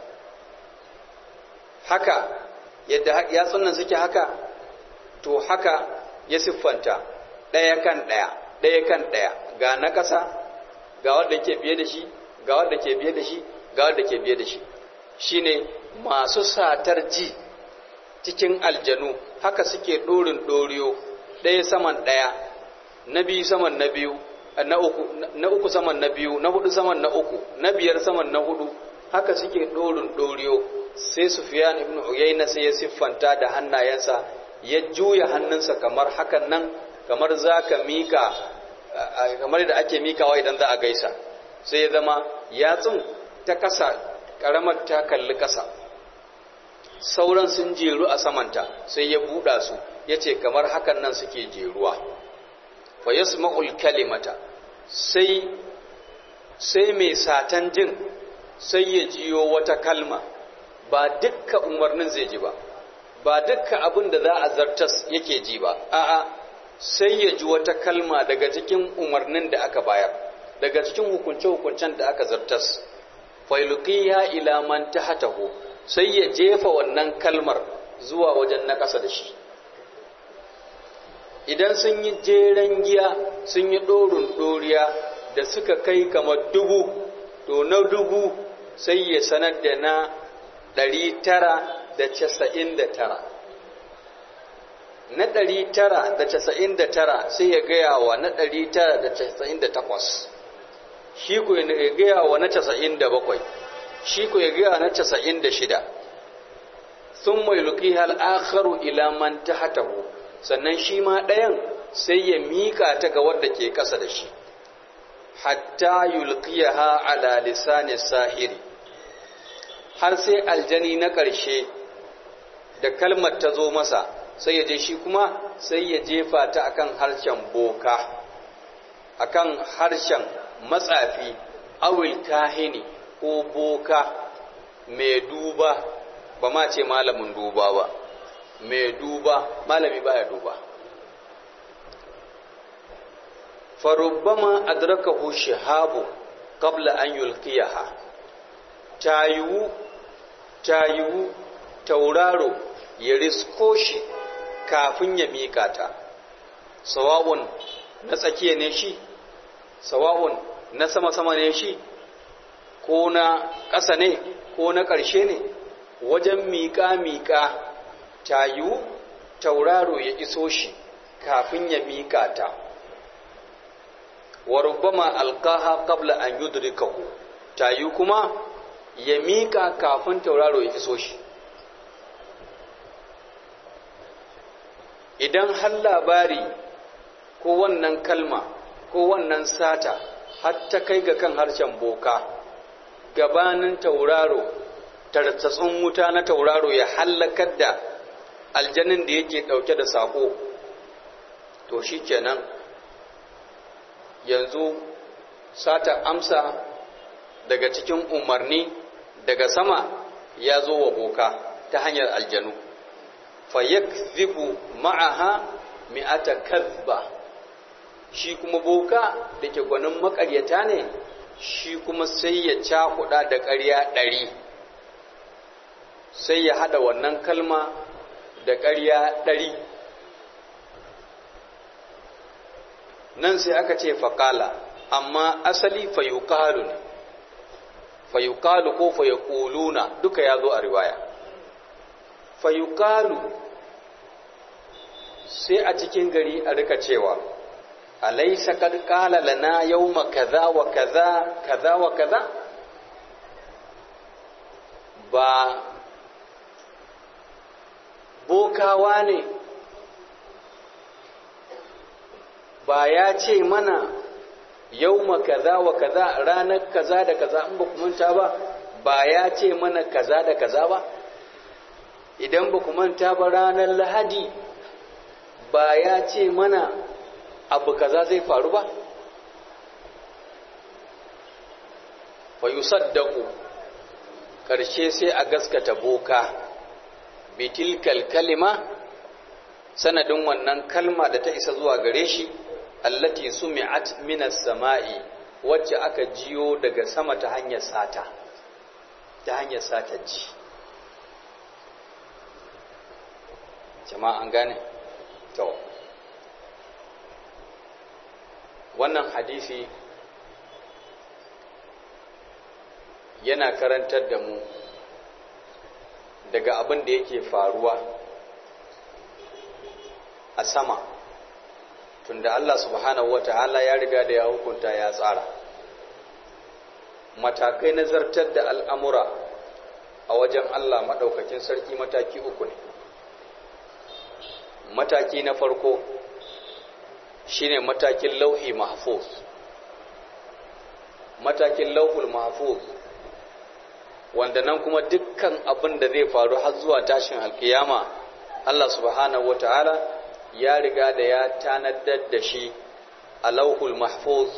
haka yadda yatsun nan suke haka to haka ya siffanta ɗaya kan ɗaya ɗaya kan ɗaya ga na ƙasa ga wanda ke biye da shi ga wanda ke biye da shi ga wanda ke biye da shi shine masu satar ji cikin aljanu haka suke ɗorin ɗoriyo ɗaya saman ɗaya na biyu saman na biyu na uku na uku saman na biyu na hudu saman na uku na biyar saman na hudu haka suke ɗorin ɗoriyo sai Sufyan ibn Uyayna sai ya siffanta da hannayensa ya juya hannunsa kamar hakan nan kamar zaka mika kamar da ake mikawa idan za a gaisa sai ya zama yatsun ta kasa karamar ta kalli kasa sauran sun jeru a samanta sai ya buɗa su ya ce kamar hakan nan suke jeruwa fa yasma'ul kalimata sai sai mai satan jin sai ya jiyo wata kalma ba dukka umarnin zai ji ba ba dukka abin da za a zartas yake ji ba a'a sai ya ji wata kalma daga cikin umarnin da aka bayar daga cikin hukunce-hukuncen da aka zartas failuqiya ila man tahtahu sai ya jefa wannan kalmar zuwa wajen na ƙasa da shi idan sun yi jeren giya sun yi ɗorin ɗoriya da suka kai kamar dubu to na dubu sai ya sanar da na ɗari tara da casa'in da tara na ɗari tara da casa'in da tara sai ya gaya wa na ɗari tara da casa'in da takwas shi ku ya gaya wa na casa'in da bakwai shi ku ya gaya na casa'in da shida sun mai luƙi al'akharu ila man ta hatahu sannan shi ma ɗayan sai ya miƙa ta ga wadda ke ƙasa da shi hatta yulqiyaha ala lisani sahiri har sai aljani na ƙarshe da kalmar ta zo masa sai ya je shi kuma sai ya jefa ta akan harshen boka akan harshen matsafi awil kahini ko boka mai duba ba ma ce malamin duba ba mai duba malami baya duba farubbama adrakahu shihabu qabla an yulqiyaha tayiwu tayiwu tauraro ya risko shi kafin ya mika ta sawa'un na tsakiya ne shi sawa'un na sama-sama ne shi ko na ƙasa ne ko na ƙarshe ne wajen miƙa-miƙa tayiwu tauraro ya iso shi kafin ya mika ta wa rubbama alqaha qabla an yudrikahu tayi kuma ya mika kafin tauraro ya iso shi idan har labari ko wannan kalma ko wannan sata har ta kai ga kan harshen boka gabanin tauraro tartsatsun wuta na tauraro ya hallakar da aljanin da yake dauke da sako to shi kenan yanzu sata amsa daga cikin umarni daga sama ya zo wa boka ta hanyar aljanu fayakzibu ma'aha mi'ata kazba shi kuma boka da ke gwanin makaryata ne shi kuma sai ya cakuɗa da ƙarya ɗari sai ya haɗa wannan kalma da ƙarya ɗari nan sai aka ce faƙala amma asali fayuƙalu ne fayuƙalu ko fayuƙuluna duka ya zo a riwaya fayuƙalu sai a cikin gari a rika cewa alaisa kad qala lana yawma kaza wa kaza kaza wa kaza ba bokawa ne ba ya ce mana yawma kaza wa kaza ranar kaza da kaza in ba ku manta ba ba ya ce mana kaza da kaza ba idan ba ku manta ba ranar lahadi ba ya ce mana abu kaza zai faru ba fa yusaddaqu karshe sai a gaskata boka bitilkal kalima sanadin wannan kalma da ta isa zuwa gare shi allati sumi'at minas sama'i wacce aka jiyo daga sama ta hanyar sata ta hanyar sata ji jama'a an gane to wannan hadisi yana karantar da mu daga abin da yake faruwa a sama tunda Allah subhanahu wata'ala ya riga da ya hukunta ya tsara matakai na zartar da al'amura a wajen Allah maɗaukakin sarki mataki uku ne mataki na farko shine matakin lauhi mahfuz matakin lauhul mahfuz wanda nan kuma dukkan abin da zai faru har zuwa tashin alkiyama Allah subhanahu wata'ala ya riga da ya tanadar da shi a lauhul mahfuz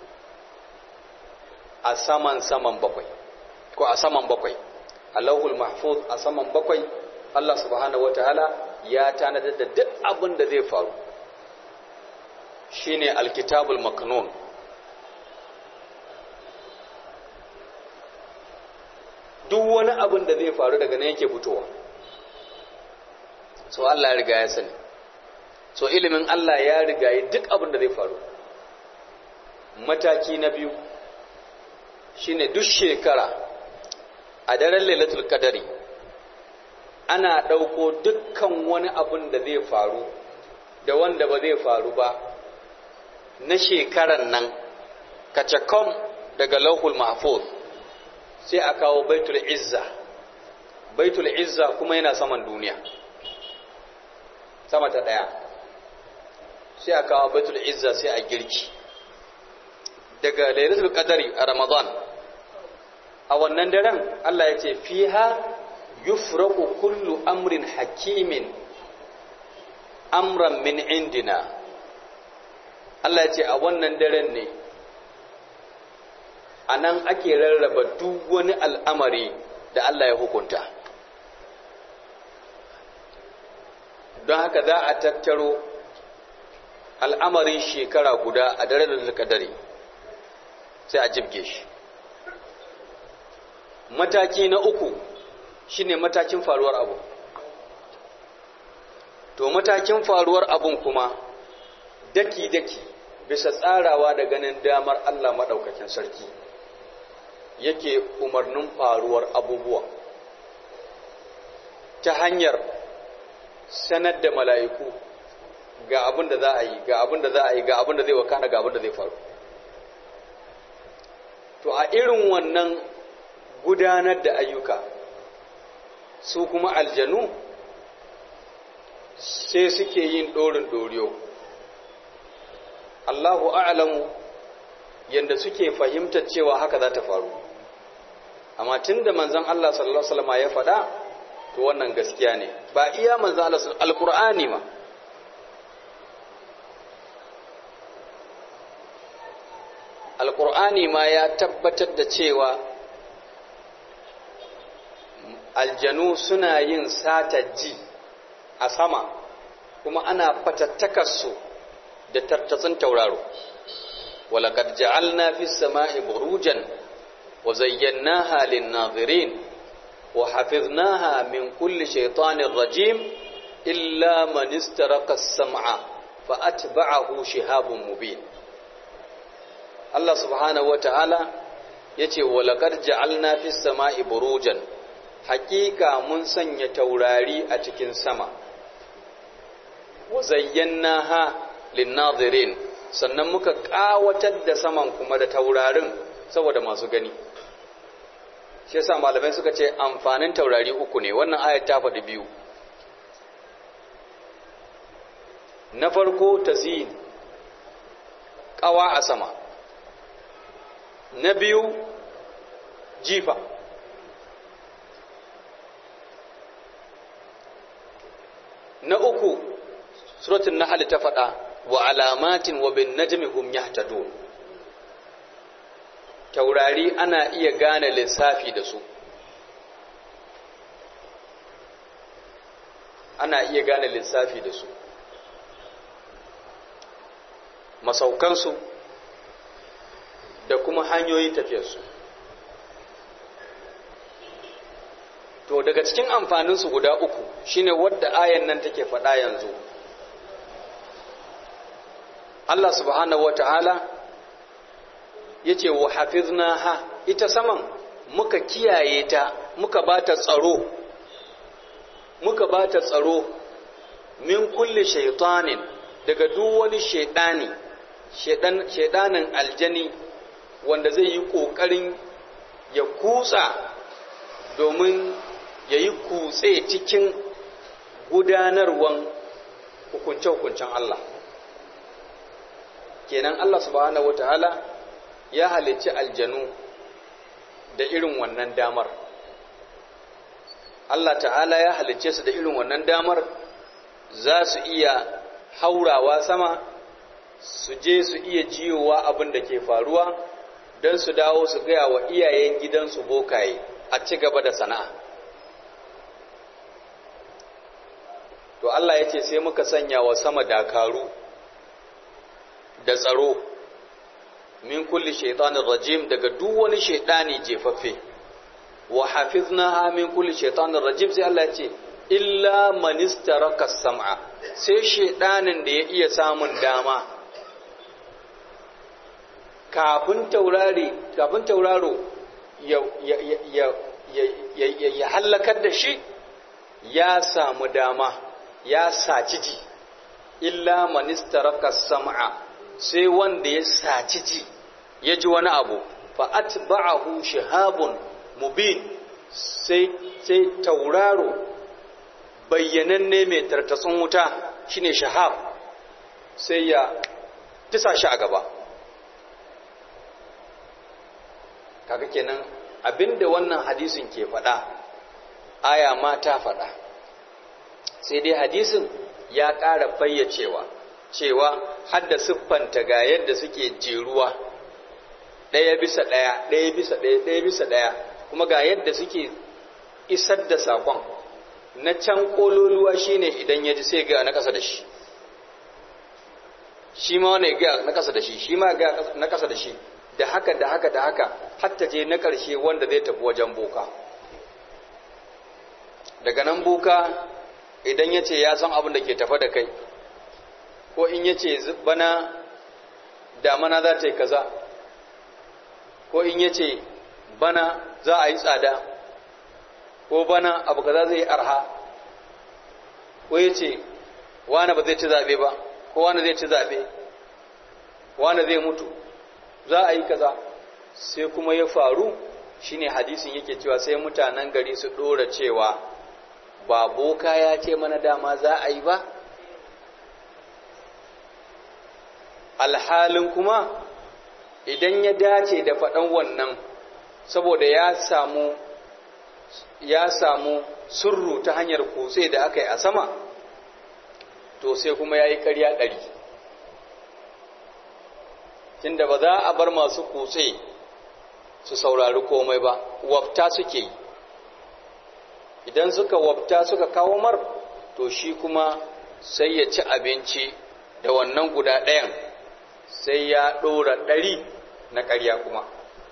a saman saman bakwai ko a saman bakwai a lauhul mahfuz a saman bakwai Allah subhanahu wata'ala ya tanadar da duk abin da zai faru shine alkitabul maknun duk wani abin da zai faru daga nan yake fitowa so Allah ya riga ya sani so ilimin Allah ya riga ya duk abin da zai faru mataki na biyu shine duk shekara a daren lailatul qadari ana ɗauko dukkan wani abin da zai faru da wanda ba zai faru ba na shekaran nan kacakom daga lauhul mahfuz sai a kawo baitul izza baitul izza kuma yana saman duniya sama ta ɗaya sai a kawo baitul izza sai a girki daga lailatul qadari a ramadan a wannan daren Allah ya ce fiha yufraqu kullu amrin hakimin amran min indina Allah ya ce a wannan daren ne a nan ake rarraba duk wani al'amari da Allah ya hukunta don haka za a tattaro al'amarin shekara guda a daren da kadari sai a jibge shi mataki na uku shine matakin faruwar abu to matakin faruwar abun kuma daki-daki bisa tsarawa da ganin damar Allah maɗaukakin sarki yake umarnin faruwar abubuwa ta hanyar sanar da mala'iku ga abin da za a yi ga abin da za a yi ga abin da zai wakana ga abin da zai faru to a irin wannan gudanar da ayyuka su kuma aljanu sai suke yin ɗorin ɗoriyo Allahu a'lamu yanda suke fahimtar cewa haka za ta faru amma tunda manzon Allah sallallahu alaihi wasallam ya faɗa to wannan gaskiya ne ba iya manzon Allah alqur'ani ma alqur'ani ma ya tabbatar da cewa aljanu suna yin sata ji a sama kuma ana fatattakarsu da tartatsin tauraro walaqad ja'alna fis sama'i burujan wa zayyanaha lin-nadhirin wa hafiznaha min kulli shaytanir rajim illa man istaraqa as-sam'a fa atba'ahu shihabun mubin Allah subhanahu wata'ala yace walaqad ja'alna fis sama'i burujan haqiqa mun sanya taurari a cikin sama wa zayyanaha linnadirin sannan muka kawatar da saman kuma da taurarin saboda masu gani shi yasa malamai suka ce amfanin taurari uku ne wannan ayat ta faɗi biyu na farko tazyin kawa a sama na biyu jifa na uku suratul nahl ta faɗa wa alamatin wa bin najmi hum yahtadun taurari ana iya gane lissafi da su ana iya gane lissafi da su masaukansu da kuma hanyoyin tafiyarsu to daga cikin amfaninsu guda uku shine wadda ayan nan take faɗa yanzu Allah subhanahu wata'ala ya ce wa hafiznaha ita saman muka kiyaye ta muka ba ta tsaro muka ba ta tsaro min kulle shaitanin daga duk wani shaidani shaidanin aljani wanda zai yi ƙoƙarin ya kutsa domin ya yi kutse cikin gudanarwan hukunce-hukuncen Allah kenan Allah subhanahu wataala ya halicci aljanu da irin wannan damar Allah ta'ala ya halicce su da irin wannan damar za su iya haurawa sama su je su iya jiyowa abin da ke faruwa don su dawo su gaya wa iyayen gidansu bokaye a ci gaba da sana'a to Allah ya ce sai muka sanya wa sama dakaru da tsaro min kulli shaitanin rajim daga duk wani shaitani jefaffe wa hafiznaha min kulli shaitanin rajim sai Allah ya ce illa man istaraka sam'a sai shaitanin da ya iya samun dama kafin taurari kafin tauraro ya ya ya ya ya halakar da shi ya samu dama ya saci ji illa man istaraka sam'a sai wanda ya saci ji ya ji wani abu fa atba'ahu shihabun mubin sai sai tauraro bayyananne mai tartatsun wuta shine shahab sai ya tisa shi a gaba kaga kenan abinda wannan hadisin ke faɗa aya ma ta faɗa sai dai hadisin ya ƙara fayyacewa cewa hadda siffanta ga yadda suke jeruwa ɗaya bisa ɗaya ɗaya bisa ɗaya ɗaya bisa ɗaya kuma ga yadda suke isar da saƙon na can ƙololuwa shine idan ya ji sai ga na ƙasa da shi shi ma wani ga na ƙasa da shi shi ma ga na ƙasa da shi da haka da haka da haka hatta je na ƙarshe wanda zai tafi wajen boka daga nan boka idan ya ce ya san abin da ke tafa da kai ko in ya ce bana damana za ta yi kaza ko in ya ce bana za a yi tsada ko bana abu kaza zai yi arha ko ya ce wane ba zai ci zaɓe ba ko wane zai ci zaɓe wane zai mutu za a yi kaza sai kuma ya faru shine hadisin yake cewa sai mutanen gari su ɗora cewa ba boka ya ce mana dama za a yi ba alhalin kuma idan ya dace da faɗan wannan saboda ya samu ya samu surru ta hanyar kutse da aka yi a sama to sai kuma ya yi ƙarya ɗari tunda ba za a bar masu kutse su saurari komai ba wafta suke yi idan suka wafta suka kawo mar to shi kuma sai ya ci abinci da wannan guda ɗayan sai ya ɗora ɗari na ƙarya kuma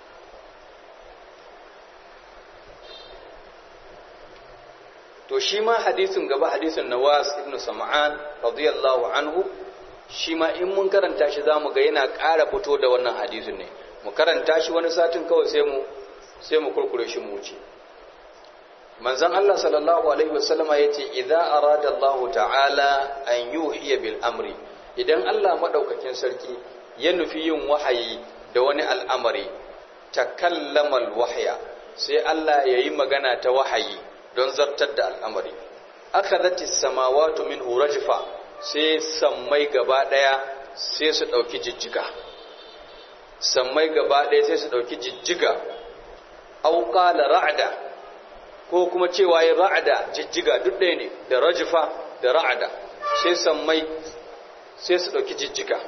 to shi ma hadisin gaba hadisin nawas ibn sam'an radiyallahu anhu shi ma in mun karanta shi za mu ga yana ƙara fito da wannan hadisin ne mu karanta shi wani satin kawai sai mu sai mu kurkure shi mu wuce manzon Allah sallallahu alaihi wasallama yace idza arada Allah ta'ala an yuhiya bil amri idan Allah madaukakin sarki ya nufi yin wahayi da wani al'amari takallamal wahya sai Allah yayi magana ta wahayi don zartar da al'amari akhadhati samawati minhu rajfa sai sammai gaba daya sai su dauki jijjiga sammai gaba daya sai su dauki jijjiga aw qala ra'da ko kuma cewa ya ra'ada jijjiga duk ɗaya ne da rajfa da ra'ada sai sammai sai su dauki jijjiga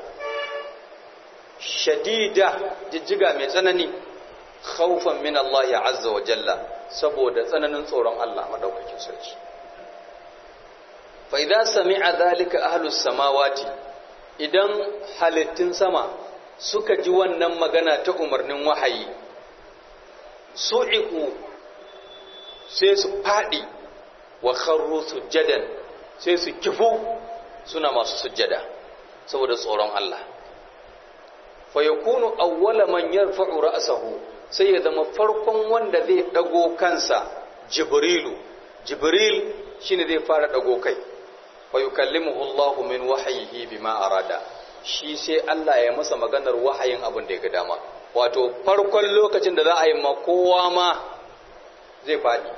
shadida jijjiga mai tsanani khawfan min Allah ya azza wa jalla saboda tsananin tsoron Allah madaukakin sarki fa idza sami'a dhalika ahlus samawati idan halittun sama suka ji wannan magana ta umarnin wahayi su'iku sai su faɗi wa kharru sujjadan sai su kifu suna masu sujjada saboda tsoron Allah fa yakunu awwala man yarfa'u ra'sahu sai ya zama farkon wanda zai dago kansa jibrilu jibril shine zai fara dago kai fa yukallimuhu Allah min wahyihi bima arada shi sai Allah ya masa maganar wahayin abin da ya ga dama wato farkon lokacin da za a yi ma kowa ma zai faɗi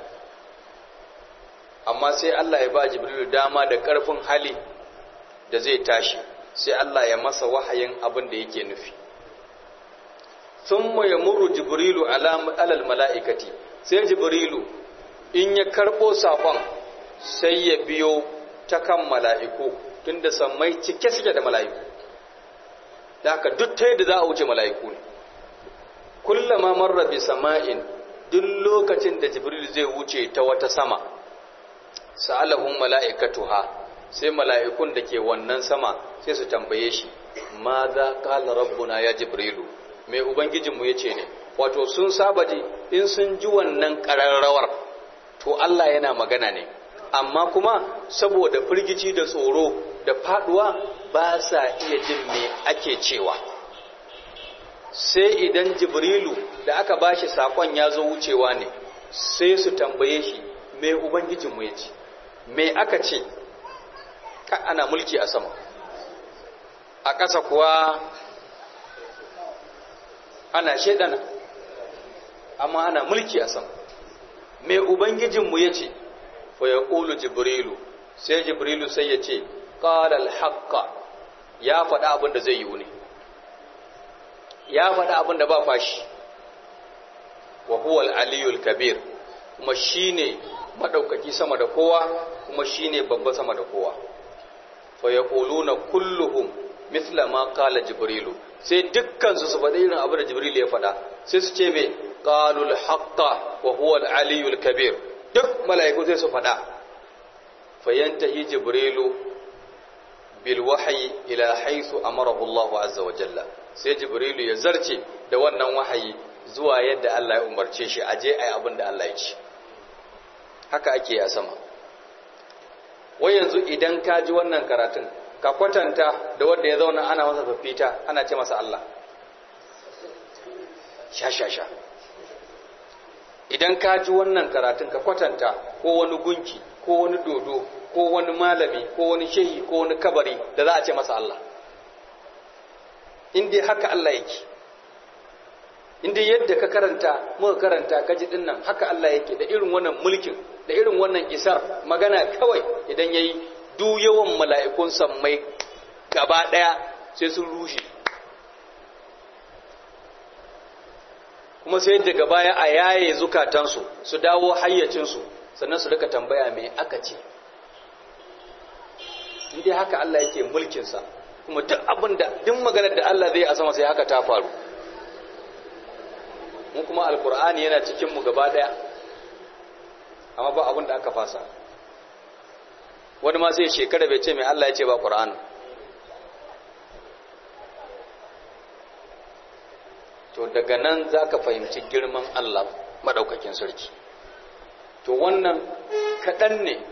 amma sai Allah ya ba jibrilu dama da ƙarfin hali da zai tashi sai Allah ya masa wahayin abin da yake nufi thumma yamurru jibrilu alal mala'ikati sai jibrilu in ya karbo sakon sai ya biyo ta kan mala'iku tunda sammai cike suke da mala'iku da haka duk ta yadda za a wuce mala'iku ne kullama marra bi sama'in duk lokacin da jibril zai wuce ta wata sama sa'alahum mala'ikatuha sai mala'ikun da ke wannan sama sai su tambaye shi ma za qala rabbuna ya jibrilu mai ubangijinmu ya ce ne wato sun saba ji in sun ji wannan ƙararrawar to Allah yana magana ne amma kuma saboda firgici da tsoro da faduwa ba sa iya jin me ake cewa sai idan jibrilu da aka bashi sakon ya zo wucewa ne sai su tambaye shi me ubangijinmu ya ce me aka ce ka ana mulki a sama a ƙasa kuwa ana shaidana amma ana mulki a sama mai ubangijinmu ya ce fa ya ƙulu jibrilu sai jibrilu sai ya ce ƙalal haƙƙa ya faɗa abin da zai yi ne ya faɗa abin da ba fashi wa huwal aliyul kabir kuma shine maɗaukaki sama da kowa kuma shine babba sama da kowa fa ya ƙuluna kulluhum mithla ma qala jibrilu sai dukkan su su faɗi irin abu da jibril ya faɗa sai su ce mai qalul haqqa wa huwa al-aliyyul kabir duk mala'iku sai su faɗa fayantahi jibrilu bil wahyi ila haythu amarahu Allah azza wa jalla sai jibrilu ya zarce da wannan wahayi zuwa yadda Allah ya umarce shi aje ai abin da Allah ya ce haka ake a sama wai yanzu idan ka ji wannan karatun ka kwatanta da wanda ya zauna ana masa fafita ana ce masa Allah sha sha sha idan ka ji wannan karatun ka kwatanta ko wani gunki ko wani dodo ko wani malami ko wani shehi ko wani kabari da za a ce masa Allah inda haka Allah yake inda yadda ka karanta muka karanta ka ji dinnan haka Allah yake da irin wannan mulkin da irin wannan isar magana kawai idan yayi duk yawan mala'ikun sammai gaba ɗaya sai sun rushe kuma sai daga baya a yaye zukatansu su dawo hayyacinsu sannan su rika tambaya mai aka ce inda haka Allah yake mulkinsa kuma duk abin da duk maganar da Allah zai a sama sai haka ta faru mu kuma alkur'ani yana cikinmu gaba ɗaya amma ba abin da aka fasa wani ma zai shekara bai ce mai Allah ya ce ba ƙura'an to daga nan za ka fahimci girman Allah maɗaukakin sarki to wannan kaɗan ne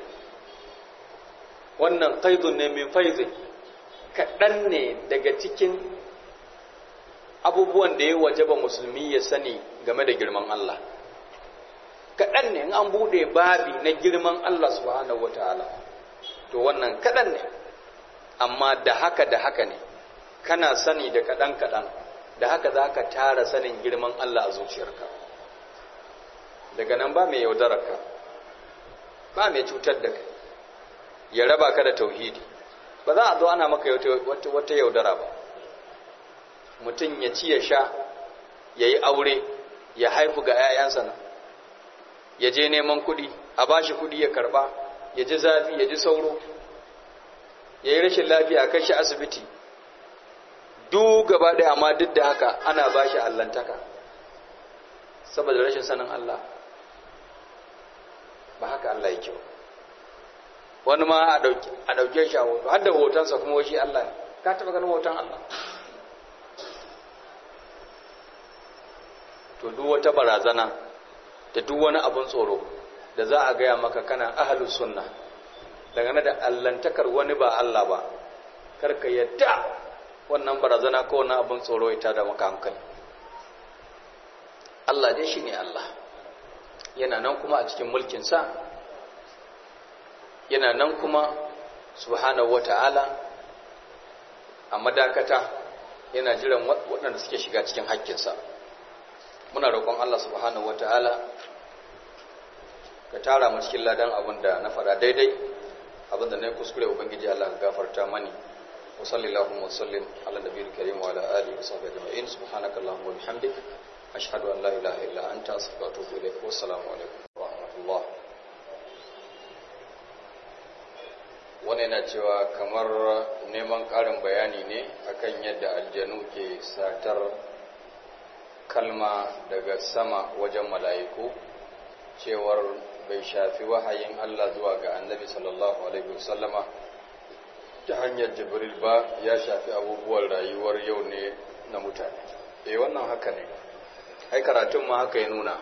wannan ƙaidun ne min faizin kaɗan ne daga cikin abubuwan da ya wajaba musulmi ya sani game da girman Allah kaɗan ne in an buɗe babi na girman Allah subhanahu wa ta'ala to wannan kaɗan ne amma da haka da haka ne kana sani da kaɗan-kaɗan da haka za ka tara sanin girman Allah a zuciyarka daga nan ba mai yaudararka ba mai cutar da kai ya raba ka da tauhidi ba za a zo ana maka wata yaudara ba mutum ya ci ya sha ya yi aure ya haifu ga 'ya'yansa nan ya je neman kuɗi a ba shi kuɗi ya karɓa ya ji zafi ya ji sauro ya yi rashin lafiya kai shi asibiti duk gaba ɗaya amma duk da haka ana ba shi allantaka saboda rashin sanin Allah ba haka Allah yake ba wani ma a ɗauke shi a hoto har da hotonsa kuma shi Allah ne ka taɓa ganin hoton Allah to duk wata barazana da duk wani abin tsoro da za a gaya maka kana ahlus sunna dangane da allantakar wani ba Allah ba karka yadda wannan barazana ko wani abin tsoro ita da maka hankali Allah dai shine Allah yana nan kuma a cikin mulkinsa yana nan kuma subhanahu wata'ala a madakata yana jiran waɗanda suke shiga cikin hakkinsa muna roƙon Allah subhanahu wata'ala ka tara mu cikin ladan abin da na faɗa daidai abin da na yi kuskure ubangiji Allah ka gafarta mani wa sallallahu wa sallim ala nabiyil karim wa ala alihi wa sahbihi ajma'in subhanaka allahumma wa bihamdik ashhadu an la ilaha illa anta astaghfiruka wa atubu ilaik wa assalamu alaikum wa rahmatullah wani na cewa kamar neman ƙarin bayani ne akan yadda aljanu ke satar kalma daga sama wajen mala'iku cewar bai shafi wahayin Allah zuwa ga annabi sallallahu alaihi wasallama ta hanyar jibril ba ya shafi abubuwan rayuwar yau ne na mutane eh wannan haka ne ai karatun ma haka ya nuna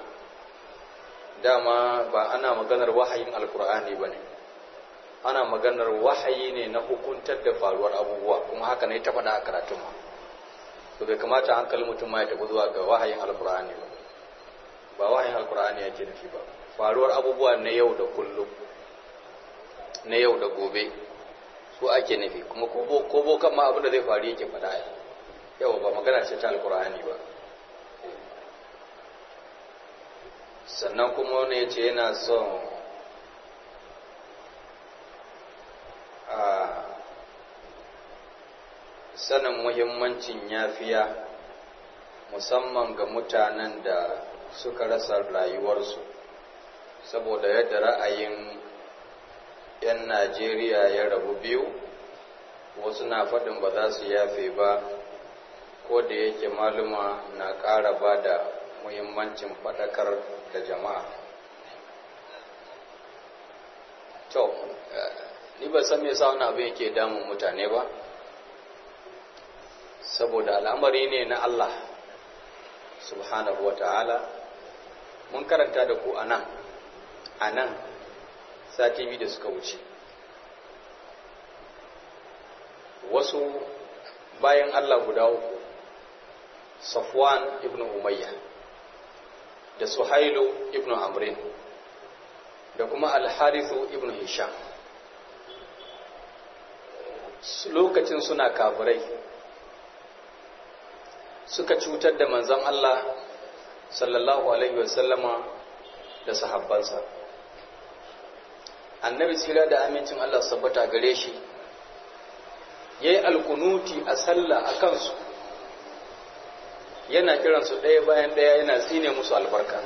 dama ba ana maganar wahayin alkur'ani ba ne ana maganar wahayi ne na hukuntar da faruwar abubuwa kuma haka ne ta faɗa a karatun ma to bai kamata hankalin mutum ma ya tafi zuwa ga wahayin alkur'ani ba ba wahayin alkur'ani yake nufi ba faruwar abubuwa na yau da kullum na yau da gobe su ake nufi kuma ko bokan ma abin da zai faru yake faɗa yau ba magana ce ta alkur'ani ba sannan kuma wani ya ce yana son a sanin muhimmancin yafiya musamman ga mutanen da suka rasa rayuwarsu saboda yadda ra'ayin 'yan najeriya ya rabu biyu wasu na faɗin ba za su yafe ba ko da yake maluma na ƙara ba da muhimmancin faɗakar da jama'a to ni ba san me yasa wani abu yake damun mutane ba saboda al'amari ne na Allah subhanahu wa ta'ala mun karanta da ku a nan a nan sati biyu da suka wuce wasu bayan Allah guda uku Safwan ibn Umayya da Suhailu ibn Amrin da kuma Al-Harithu ibn Hisham lokacin suna kafirai suka cutar da manzon Allah sallallahu alaihi wasallama da sahabbansa annabi tsira da amincin Allah sabbata gare shi yayi alkunuti a sallah a kansu yana kiransu ɗaya bayan ɗaya yana tsine musu albarka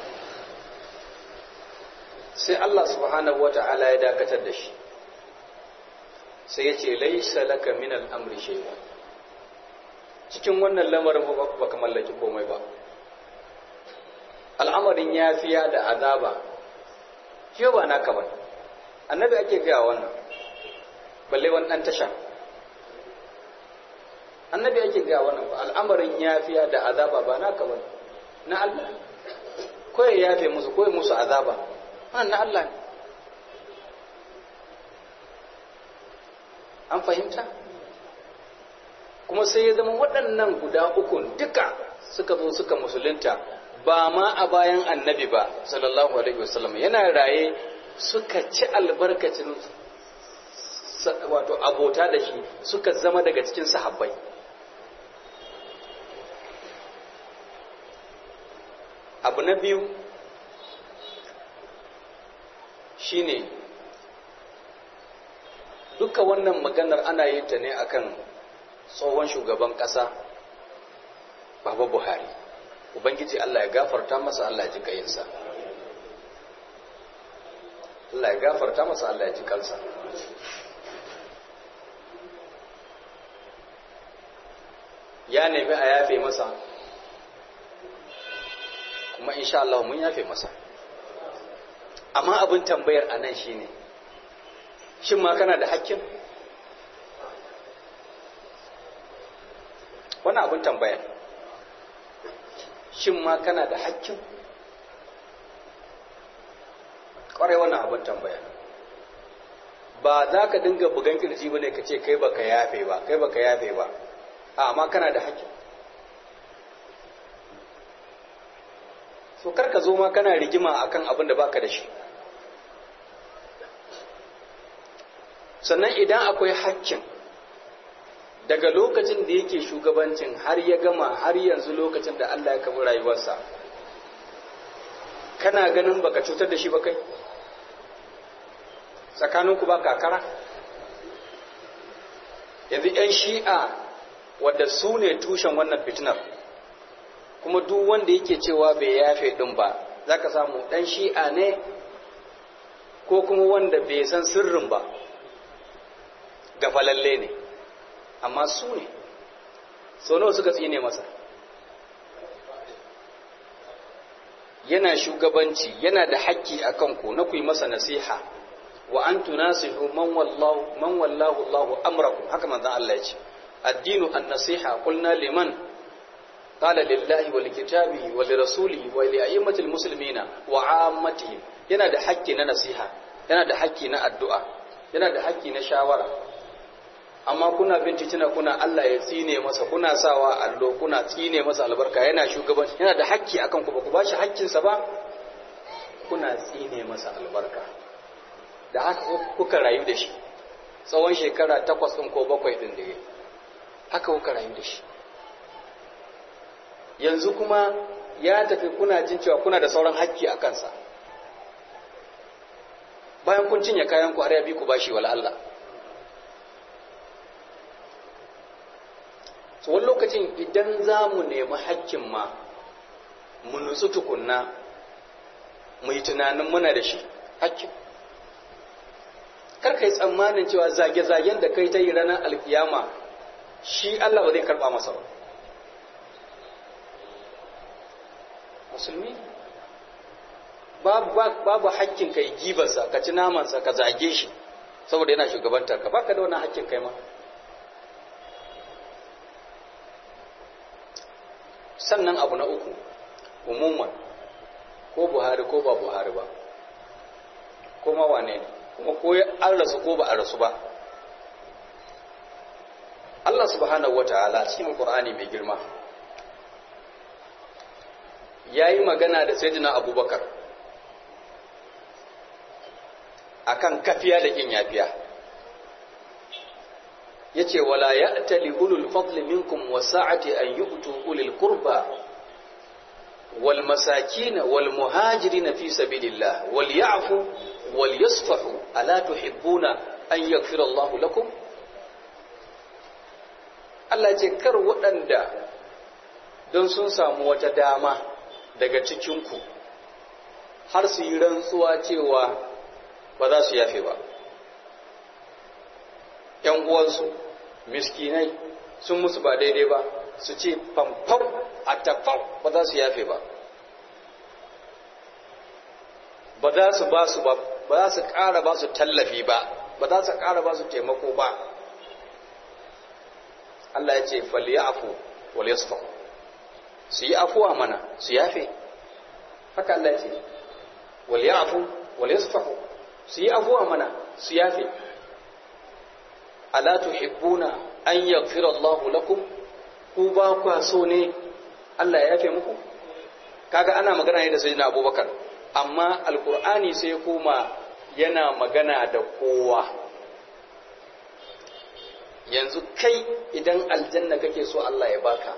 sai Allah subhanahu wata'ala ya dakatar da shi sai ya ce laisa laka min al'amri shay'a cikin wannan lamarin ba ka mallaki komai ba al'amarin yafiya da azaba shi ba naka ba annabi ake gaya wannan balle wani ɗan tasha annabi ake gaya wannan ba al'amarin yafiya da azaba ba naka ba na Allah ko ya yafe musu ko ya musu azaba wannan na Allah ne an fahimta kuma sai ya zama waɗannan guda ukun duka suka zo suka musulunta ba ma a bayan annabi ba sallallahu alaihi wasallam yana raye suka ci albarkacin wato abota da shi suka zama daga cikin sahabbai abu na biyu shine duka wannan maganar ana yin ta ne akan tsohon shugaban ƙasa baba buhari ubangiji allah ya gafarta masa allah ya ji kayinsa allah ya gafarta masa allah ya ji kansa ya nemi a yafe masa kuma insha Allah mun yafe masa amma abin tambayar a nan shine shin ma kana da hakkin wani abin tambaya shin ma kana da hakkin ƙwarai wannan abin tambaya ba za ka dinga bugan kirji ba ne ka ce kai baka yafe ba kai baka yafe ba amma kana da hakkin so kar ka zo ma kana rigima akan abin da baka da shi sannan idan akwai hakkin daga lokacin da yake shugabancin har ya gama har yanzu lokacin da Allah ya kabi rayuwarsa kana ganin baka cutar da shi ba kai tsakaninku ba kakara yanzu 'yan shi'a wadda su ne tushen wannan fitinar kuma duk wanda yake cewa bai yafe din ba za ka samu ɗan shi'a ne ko kuma wanda bai san sirrin ba gafalalle ne amma su ne sau nawa suka tsine masa yana shugabanci yana da haƙƙi a kanku na ku yi masa nasiha wa an tunasihu man wallahu man wallahu Allahu amrakum haka manzon Allah ya ce addinu an-nasiha qulna liman qala lillahi wa likitabihi wa lirasulihi wa li a'immatil muslimina wa 'ammatihim yana da haƙƙi na nasiha yana da haƙƙi na addu'a yana da haƙƙi na shawara amma kuna bincicina kuna Allah ya tsine masa kuna sawa allo kuna tsine masa albarka yana shugabanci yana da haƙƙi akan ku ba ku bashi haƙƙinsa ba kuna tsine masa albarka da haka kuka rayu da shi tsawon shekara takwas ɗin ko bakwai ɗin da ya haka kuka rayu da shi yanzu kuma ya tafi kuna jin cewa kuna da sauran haƙƙi a kansa bayan kun cinye kayan ku arya bi ku bashi wala Allah so wani lokacin idan za mu nemi haƙƙin ma mu nutsu tukunna mu yi tunanin muna da shi haƙƙin kar ka yi tsammanin cewa zage-zagen da kai ta yi ranar alkiyama shi Allah ba zai karɓa masa ba musulmi babu hakkin ka yi gibarsa ka ci namansa ka zage shi saboda yana shugabantar ka baka da wani hakkin kai ma sannan abu na uku umuman ko buhari ko ba buhari ba ko ma wane ne kuma ko an rasu ko ba a rasu ba Allah subhanahu wata'ala cikin Qur'ani mai girma yayi magana da Sayyidina Abubakar akan kafiya da kin yafiya yace wala ya'tali ulul fadli minkum wasa'ati an yu'tu ulil qurba wal masakin wal muhajirin fi sabilillah wal ya'fu wal yasfahu ala tuhibbuna an yaghfira Allah lakum Allah ce kar waɗanda don sun samu wata dama daga cikinku har su yi rantsuwa cewa ba za su yafe ba ‘yan uwansu miskinai sun musu ba daidai ba su ce famfam a tafau ba za su yafe ba ba za su ba su ba ba za su ƙara ba su tallafi ba ba za su ƙara ba su taimako ba Allah ya ce falyafu wal yasfa su yi afuwa mana su yafe haka Allah ya ce wal yafu wal yasfahu su yi afuwa mana su yafe ala tuhibbuna an yaghfira Allah lakum ku ba ku so ne Allah ya yafe muku kaga ana magana ne da sayyidina Abubakar amma alqur'ani sai ya koma yana magana da kowa yanzu kai idan aljanna kake so Allah ya baka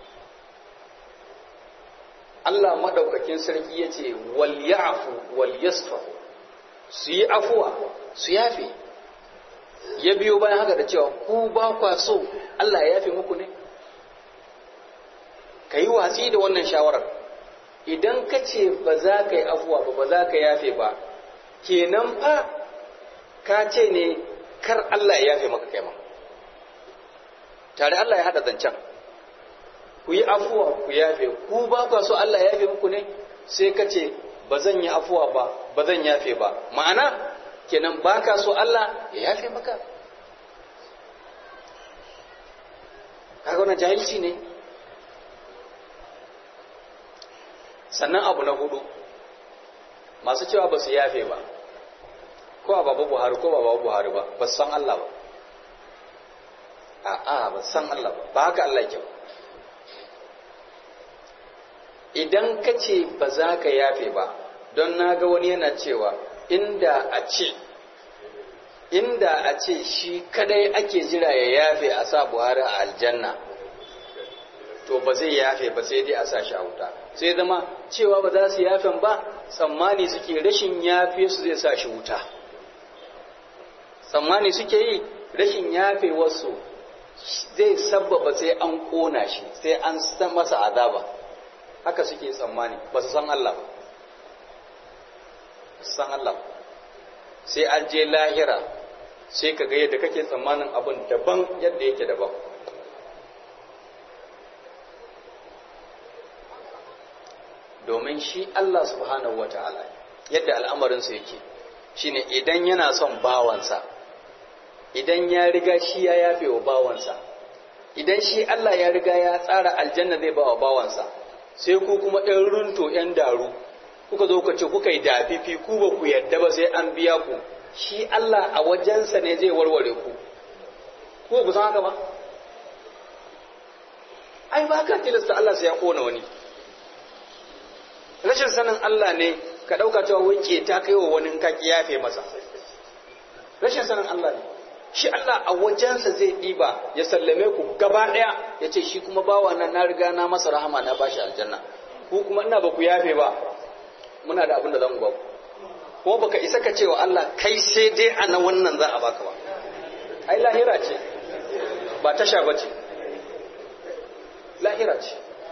Allah madaukakin sarki ya ce wal ya'fu wal yasfahu su yi afuwa su yafe ya biyo bayan haka da cewa ku ba kwa so Allah ya yafe muku ne ka yi watsi da wannan shawarar idan ka ce ba za ka yi afuwa ba ba za ka yafe ba kenan fa ka ce ne kar Allah ya yafe maka kai ma tare Allah ya haɗa zancen ku yi afuwa ku yafe ku ba kwa so Allah ya yafe muku ne sai ka ce ba zan yi afuwa ba ba zan yafe ba ma'ana kenan ba ka so Allah ya yafe maka kaga wannan jahilci ne sannan abu na hudu masu cewa ba su yafe ba ko a babu buhari ko ba babu buhari ba ba san Allah ba a'a ba san Allah ba ba haka Allah ke ba idan ka ce ba za ka yafe ba don na ga wani yana cewa inda a ce inda a ce shi kadai ake jira ya yafe a sa buhari a aljanna to ba zai yafe ba sai dai a sa shi a wuta sai zama cewa ba za su yafen ba tsammani suke rashin yafe su zai sa shi wuta tsammani suke yi rashin yafe wasu zai sabbaba sai an kona shi sai an san masa azaba haka suke tsammani ba su san Allah ba su san Allah ba sai an je lahira sai ka ga yadda kake tsammanin abin daban yadda yake daban domin shi Allah subhanahu wata'ala yadda al'amarinsa yake shine idan yana son bawansa idan ya riga shi ya yafe wa bawansa idan shi Allah ya riga ya tsara aljanna zai ba wa bawansa sai ku kuma ɗan runto ‘yan daru kuka zo ka ce kuka yi dafifi ku ba ku yadda ba sai an biya ku shi Allah a wajensa ne zai warware ku ko ku san haka ba ai ba ka tilasta Allah sai ya kona wani rashin sanin Allah ne ka ɗauka cewa wai ta kai wa wani ka yafe masa rashin sanin Allah ne shi Allah a wajensa zai ɗiba ya sallame ku gaba ɗaya ya ce shi kuma bawa na na riga na masa rahama na bashi aljanna ku kuma ina ba ku yafe ba muna da abin da zan ba ku ko baka isa ka cewa Allah kai sai dai a na wannan za a baka ba ai lahira ce ba tasha ba ce lahira ce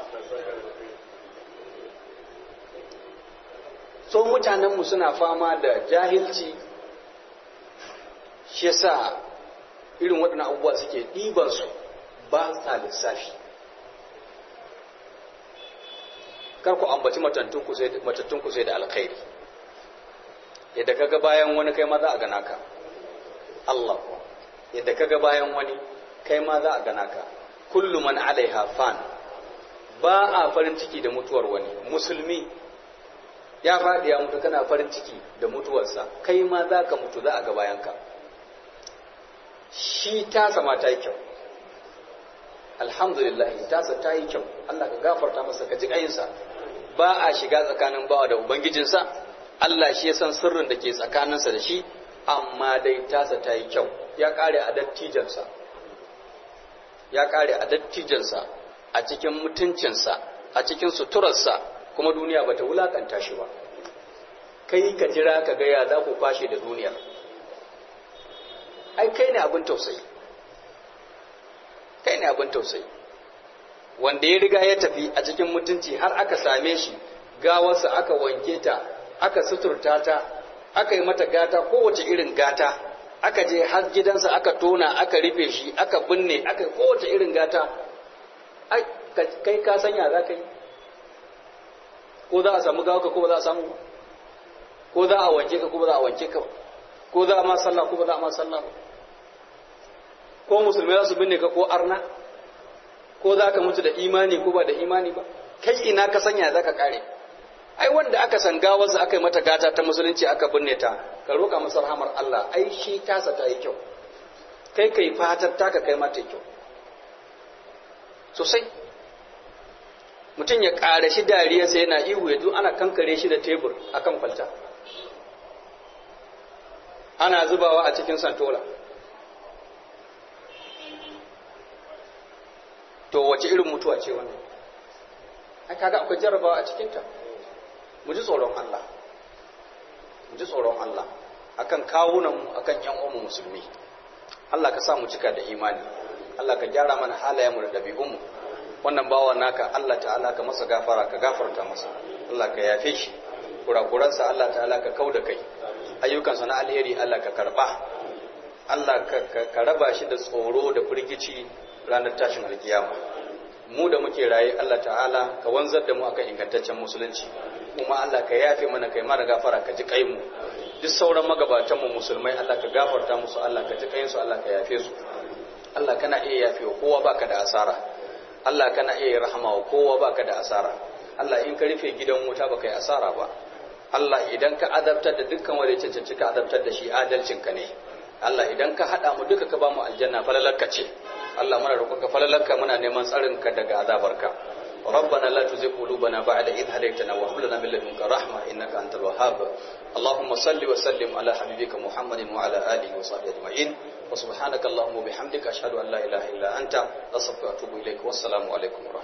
so mutanenmu suna fama da jahilci shi yasa irin waɗannan abubuwa suke ɗibansu ba sa lissafi kar ku ambaci matattun ku sai da alkhairi yadda kaga bayan wani kai ma za a gana ka Allah ku yadda kaga bayan wani kai ma za a gana ka kullu man alaiha fan ba a farin ciki da mutuwar wani musulmi ya faɗi ya mutu kana farin ciki da mutuwarsa kai ma za ka mutu za a ga bayanka shi tasa ma ta yi kyau alhamdulillah tasa ta yi kyau Allah ka gafarta masa ka ji ƙayinsa ba a shiga tsakanin bawa da ubangijinsa Allah shi ya san sirrin da ke tsakaninsa da shi amma dai tasa ta yi kyau ya ƙare a dattijansa ya ƙare a dattijansa a cikin mutuncinsa a cikin suturarsa kuma duniya bata wulakanta shi ba kai ka jira ka ga ya za ku kwashe da duniyar ai kai ne abin tausayi kai ne abin tausayi wanda ya riga ya tafi a cikin mutunci har aka same shi gawarsa aka wanke ta aka suturta ta aka yi mata gata kowace irin gata aka je har gidansa aka tona aka rufe shi aka binne aka kowace irin gata kai ka sanya za ka yi ko za a samu gawa ko ba za a samu ko za a wanke ka ko ba za a wanke ka ko za a ma sallah ko ba za a ma sallah ba ko musulmai za su binne ka ko arna ko za ka mutu da imani ko ba da imani ba kai ina ka sanya za ka kare ai wanda aka san gawarsa aka yi mata gata ta musulunci aka binne ta ka roƙa masa rahamar Allah ai shi tasa ta yi kyau kai kai fatar taka kai mata kyau sosai mutum ya ƙara shi dariyarsa yana ihu ya ana kankare shi da tebur a kan kwalta ana zubawa a cikin santola to wace irin mutuwa ce wannan ai kaga akwai jarrabawa a cikinta mu ji tsoron Allah mu ji tsoron Allah akan kawunanmu akan yan uwanmu musulmi Allah ka sa mu cika da imani Allah ka gyara mana halayenmu da ɗabi'unmu wannan bawa naka Allah ta'ala ka masa gafara ka gafarta masa Allah ka yafe shi kurakuransa Allah ta'ala ka kauda kai ayyukansa na alheri Allah ka karba Allah ka raba shi da tsoro da firgici ranar tashin alkiyama mu da muke raye Allah ta'ala ka wanzar da mu akan ingantaccen musulunci kuma Allah ka yafe mana kai mana gafara ka ji kai mu duk sauran magabatan mu musulmai Allah ka gafarta musu Allah ka ji kayin su Allah ka yafe su Allah kana iya yafe wa kowa baka da asara Allah kana iya rahama wa kowa baka da asara Allah in ka rufe gidan wuta baka yi asara ba Allah idan ka adabtar da dukkan wanda ya cancanci ka adabtar da shi adalcinka ne Allah idan ka haɗa mu duka ka ba mu aljanna falalarka ce Allah muna roƙonka falalarka muna neman tsarinka daga azabarka ربنا لا تزغ قلوبنا بعد إذ هديتنا وهب لنا من لدنك رحمة إنك أنت الوهاب اللهم صل وسلم على حبيبك محمد وعلى آله وصحبه أجمعين وسبحانك اللهم وبحمدك أشهد أن لا إله إلا أنت أستغفرك وأتوب إليك والسلام عليكم ورحمة الله